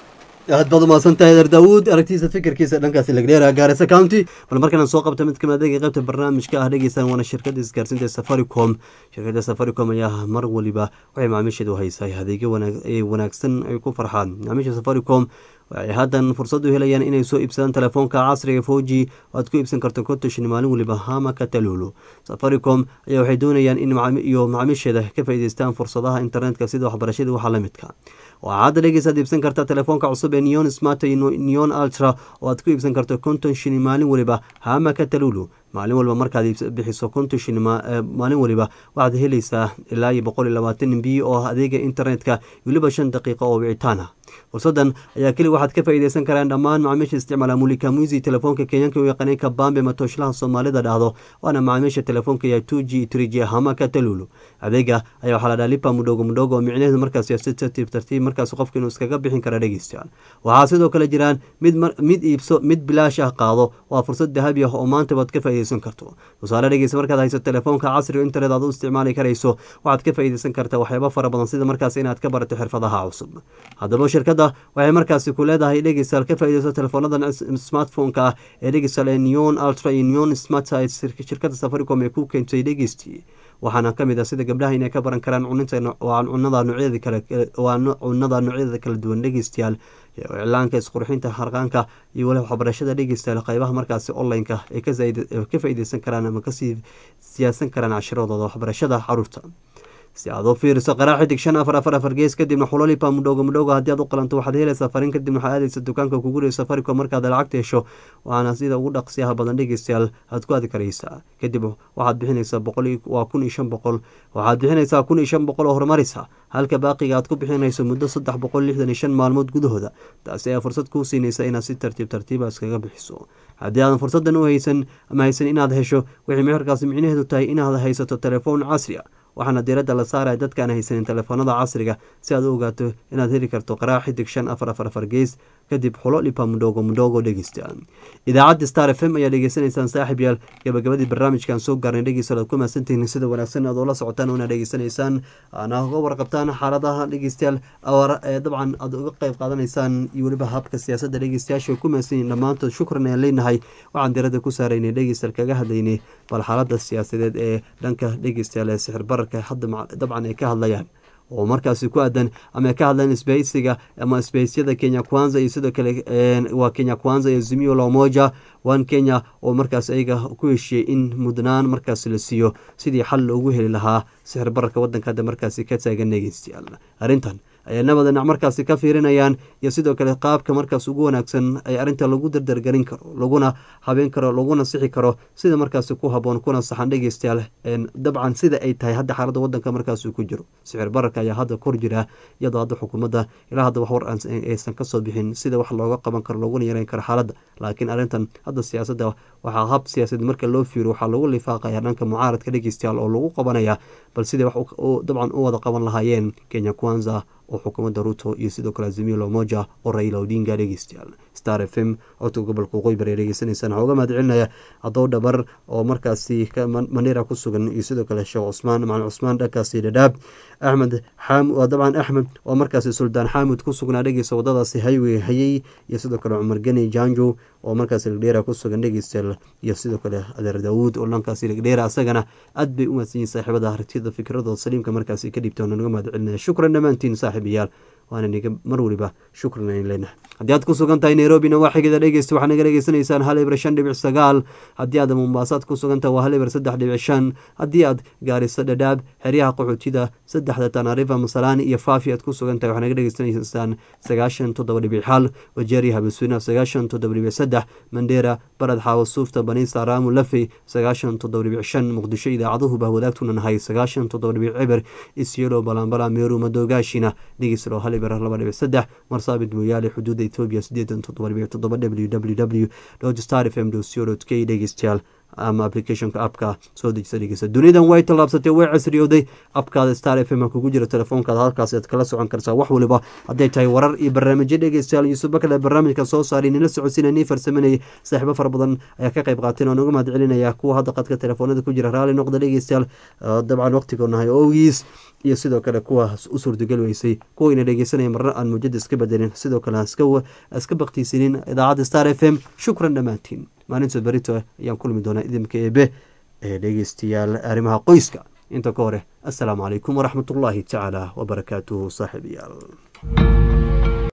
aad baad umahadsantahay der daawuud aragtiisa fikirkiisa dhankaasi lagdheera gaarisa county bal markaan soo qabta mid kamid adeega qaybta barnaamijka ah dhegeystaan waana shirkada isgaarsiinta safaricom shirkada safaricom ayaa mar waliba waxay macaamiisheedu haysaa adeegyo wanaagsan ay ku farxaan macaamiisha safaricom waxay haddan fursad u helayaan inay soo iibsadaan telefoonka casriga foji oo aad ku iibsan karto kontashin maalin waliba hama katalulu safaricom ayaa waxay doonayaan in iyo macaamiisheeda ka faa'iideystaan fursadaha internetka sida waxbarashada waxa la midka waxaa hadda dhegeysaad iibsan karta telefoonka cusub ee neon smart neon ultra oo aad ku iibsan karto konton shilin maalin waliba hama katalulu maalin walba markaad bixiso konton shilin maalin waliba waxaad helaysaa ilaa iyo boqol iyo labaatan mb oo adeega internetka weliba shan daqiiqo oo wicitaan ah fursadan ayaa keli waxaad ka faa'iideysan karaan dhammaan macaamiisha isticmaala mulika muisi telefoonka kenyaanka u yaqaanay kabambe matoshlaha soomaalida dhahdo waana macaamiisha telefoonka ya two g three g hama katalulu adeega ayaa waxaa la dhaha lipa mudhogo mudhogo oo micnaheedu markaas si tartiib tartiib markaas qofka inuu iskaga bixin kara dhegeystayaal waxaa sidoo kale jiraan mid mid iibso mid bilaash ah qaado waa fursad dahabi ah oo maanta baad ka faa'iideysan karto tusaale dhegeysa markaad hayso telefoonka casriga internet aad u isticmaali karayso waxaad ka faa'iideysan kartaa waxyaabo fara badan sida markaas inaad ka barato xirfadaha cusub haddaba shirkadda waxay markaasi ku leedahay dhegeystayaal ka faa'iideyso teleefoonadan smartphone-ka ah ee dhegeystayaal ee neon ultra iyo neon smart shirkadda safaricom ee ku keentay dhegeystii waxaana ka mid ah sida gabdhaha inay ka baran karaan cuninta cunada noocyada kale waa cunada noocyada kala duwan dhegeystayaal iclaanka isqurxinta harqaanka iyo wali waxbarashada dhegeystayaal qaybaha markaasi online-ka ay ka faa'iideysan karaan ama kasii siyaasan karaan cashiradooda waxbarashada caruurta si aad u fiiriso qaraa xidig shan afar afar afar gees kadibna xulolipa mudhowga mudhowga haddii aad u qalanto waxaad helaysaa fariin kadibna waxaad aadaysa dukaanka kugu dhiyo safaricom markaad lacagta hesho waana sida ugu dhaqsiyaha badan dhegeystayaal aad ku aadi karaysaa kadib waxaad bixinaysaa boqol waa kun iyo shan boqol waxaad bixinaysaa kun iyo shan boqol oo horumarisa halka baaqiga aad ku bixinayso muddo saddex boqol lixdan iyo shan maalmood gudahooda taasi ayaa fursad kuu siinaysa inaad si tartiib tartiiba iskaga bixiso haddii aadan fursadan u haysan ama haysan inaad hesho waxay meherkaasi micnaheedu tahay inaad haysato telefoon casri a waxaana diiradda la saaraya dadkaan haysanin telefoonada casriga si aad u ogaato inaad heli karto qaraa xidig shan afar afar afar gees kadib xulo dhipa mudhogo mudhogo dhegeysta idaacadda star f m ayaa dhegeysanaysaan saaxib yaal gabagabadii barnaamijkan soo gaarnay dhegeystayaal aad ku mahadsantihiin sida wanaagsan aad ula socotaan oona dhegeysanaysaan aana uga warqabtaan xaaladaha dhegeystayaal dabcan aad uga qeyb qaadanaysaan iyo weliba habka siyaasadda dhegeystayaasha ay ku mahadsan yihin dhammaantood shukran ayaan leenahay waxaan diiradda ku saaraynay dhegeystayaal kaga hadlaynay bal xaaladda siyaasadeed ee dhanka dhegeystayaal ee sixir bararka hadda dabcan ay ka hadlayaan oo markaasi ku aadan ama ka hadlaan isbahaysiga ama isbahaysiyada kenya kwanza iyo sidoo kale waa kenya kwanza iyo zimio lamoja one kenya oo markaas ayaga ku heshiiyey in mudnaan markaas la siiyo sidii xal loogu heli lahaa sixir bararka wadanka hadda markaasi ka taagan dhegeystayaal arrintan ayay nabada dhinac markaasi ka fiirinayaan iyo sidoo kale qaabka markaas ugu wanaagsan ay arrinta lagu dardargelin karo laguna habeen karo laguna sixi karo sida markaasi ku haboon kuna saxan dhegeystayaal dabcan sida ay tahay hadda xaaladda wadanka markaasuu ku jiro sicir bararka ayaa hadda kor jira iyadoo hadda xukuumadda ilaa hadda wax war aysan kasoo bixin sida wax looga qaban karo laguna yareyn karo xaaladda laakiin arrintan hadda siyaasadda waxaa hab siyaasad marka loo fiiro waxaa lagu lifaaqaya dhanka mucaaradka dhegeystayaal oo lagu qabanaya bal siday wax dabcan u wada qaban lahaayeen kenya kwanza oo xukuumadda ruto iyo sidoo kale azimio lomoja oo raila odinga dhegeystayaal star f m codka gobolka waqooyi bari dhegeysanaysaan waxaa uga mahad celinaya hadow dhabar oo markaasi mandheera ku sugan iyo sidoo kale sheekh cusmaan macalin cusmaan dhankaasi dhadhaab axmed xam dabcan axmed oo markaasi suldaan xaamud ku sugnaa dhegeysta wadadaasi highway hayey iyo sidoo kale cumar geni janjo oo markaasi ligdheera ku sugan dhegeystayaal iyo sidoo kale adeer daawuud oo dhankaasi ligdheera asagana aad bay u mahadsan yihin saaxiibada aragtiyada fikradooda saliimka markaasi ka dhiibta naga mahad celinaya shukran dhammaantiin saaxiibayaal waana niga mar waliba shukran ayn leenahay haddii aad ku sugan tahay nairobina waa xigida dhegeysta waxaa naga dhegeysanaysaan hal eber shan dhibic sagaal haddii aad mombaasaad ku sugan tahay waa hal eber saddex dhibic shan haddii aad gaariso dhadhaab xeryaha qaxootida saddexda tanarifa masalaani iyo faafi aad ku sugan tahay waxaa naga dhegeysanaysaan sagaashan toddoba dhibic xal wajeeri habaswina sagaashan toddoba dhibic saddex mandheera barad xaawo suufta baniisa raamu lafey sagaashan toddoba dhibic shan muqdisho idaacaduhu baa wadaagtuna nahay sagaashan toddoba dhibic ciber isyelo balambala meeru madoogaashina dhegeyslo hal eber laba dhibic saddex marsaabid mooyaale xuduudda etoobiya sideetan toddoba dhibic toddoba w w w star f m co k dhegeystayaal ama applicationka appka soo dejisa dhegeysa dunidan way tallaabsatay way casriyooday abkaada star f m kugu jira telefoonkaada halkaas aad kala socon kartaa wax waliba hadday tahay warar iyo barnaamijyo dhegeystayaal yuusuf bakale barnaamijka soo saaray nila socodsiina nii farsamanayay saaxiibo fara badan ayaa ka qayb qaateen oo naga mahad celinaya kuwa hadda qadka telefoonada ku jira raalli noqda dhegeystayaal dabcan waqtigoonahay ogiis iyo sidoo kale kuwa u suurtagal weysay kuwayna dhegeysanaya marna aan muujada iska bedelin sidoo kale iska baktiisinin idaacadda star f m shukran dhammaantiin maalinta berito ayaan kulmi doonaa idinka eebe ee dhegeystayaal arrimaha qoyska inta ka hore assalaamu calaykum waraxmatullaahi tacaala wabarakaatuhu saaxiibayaal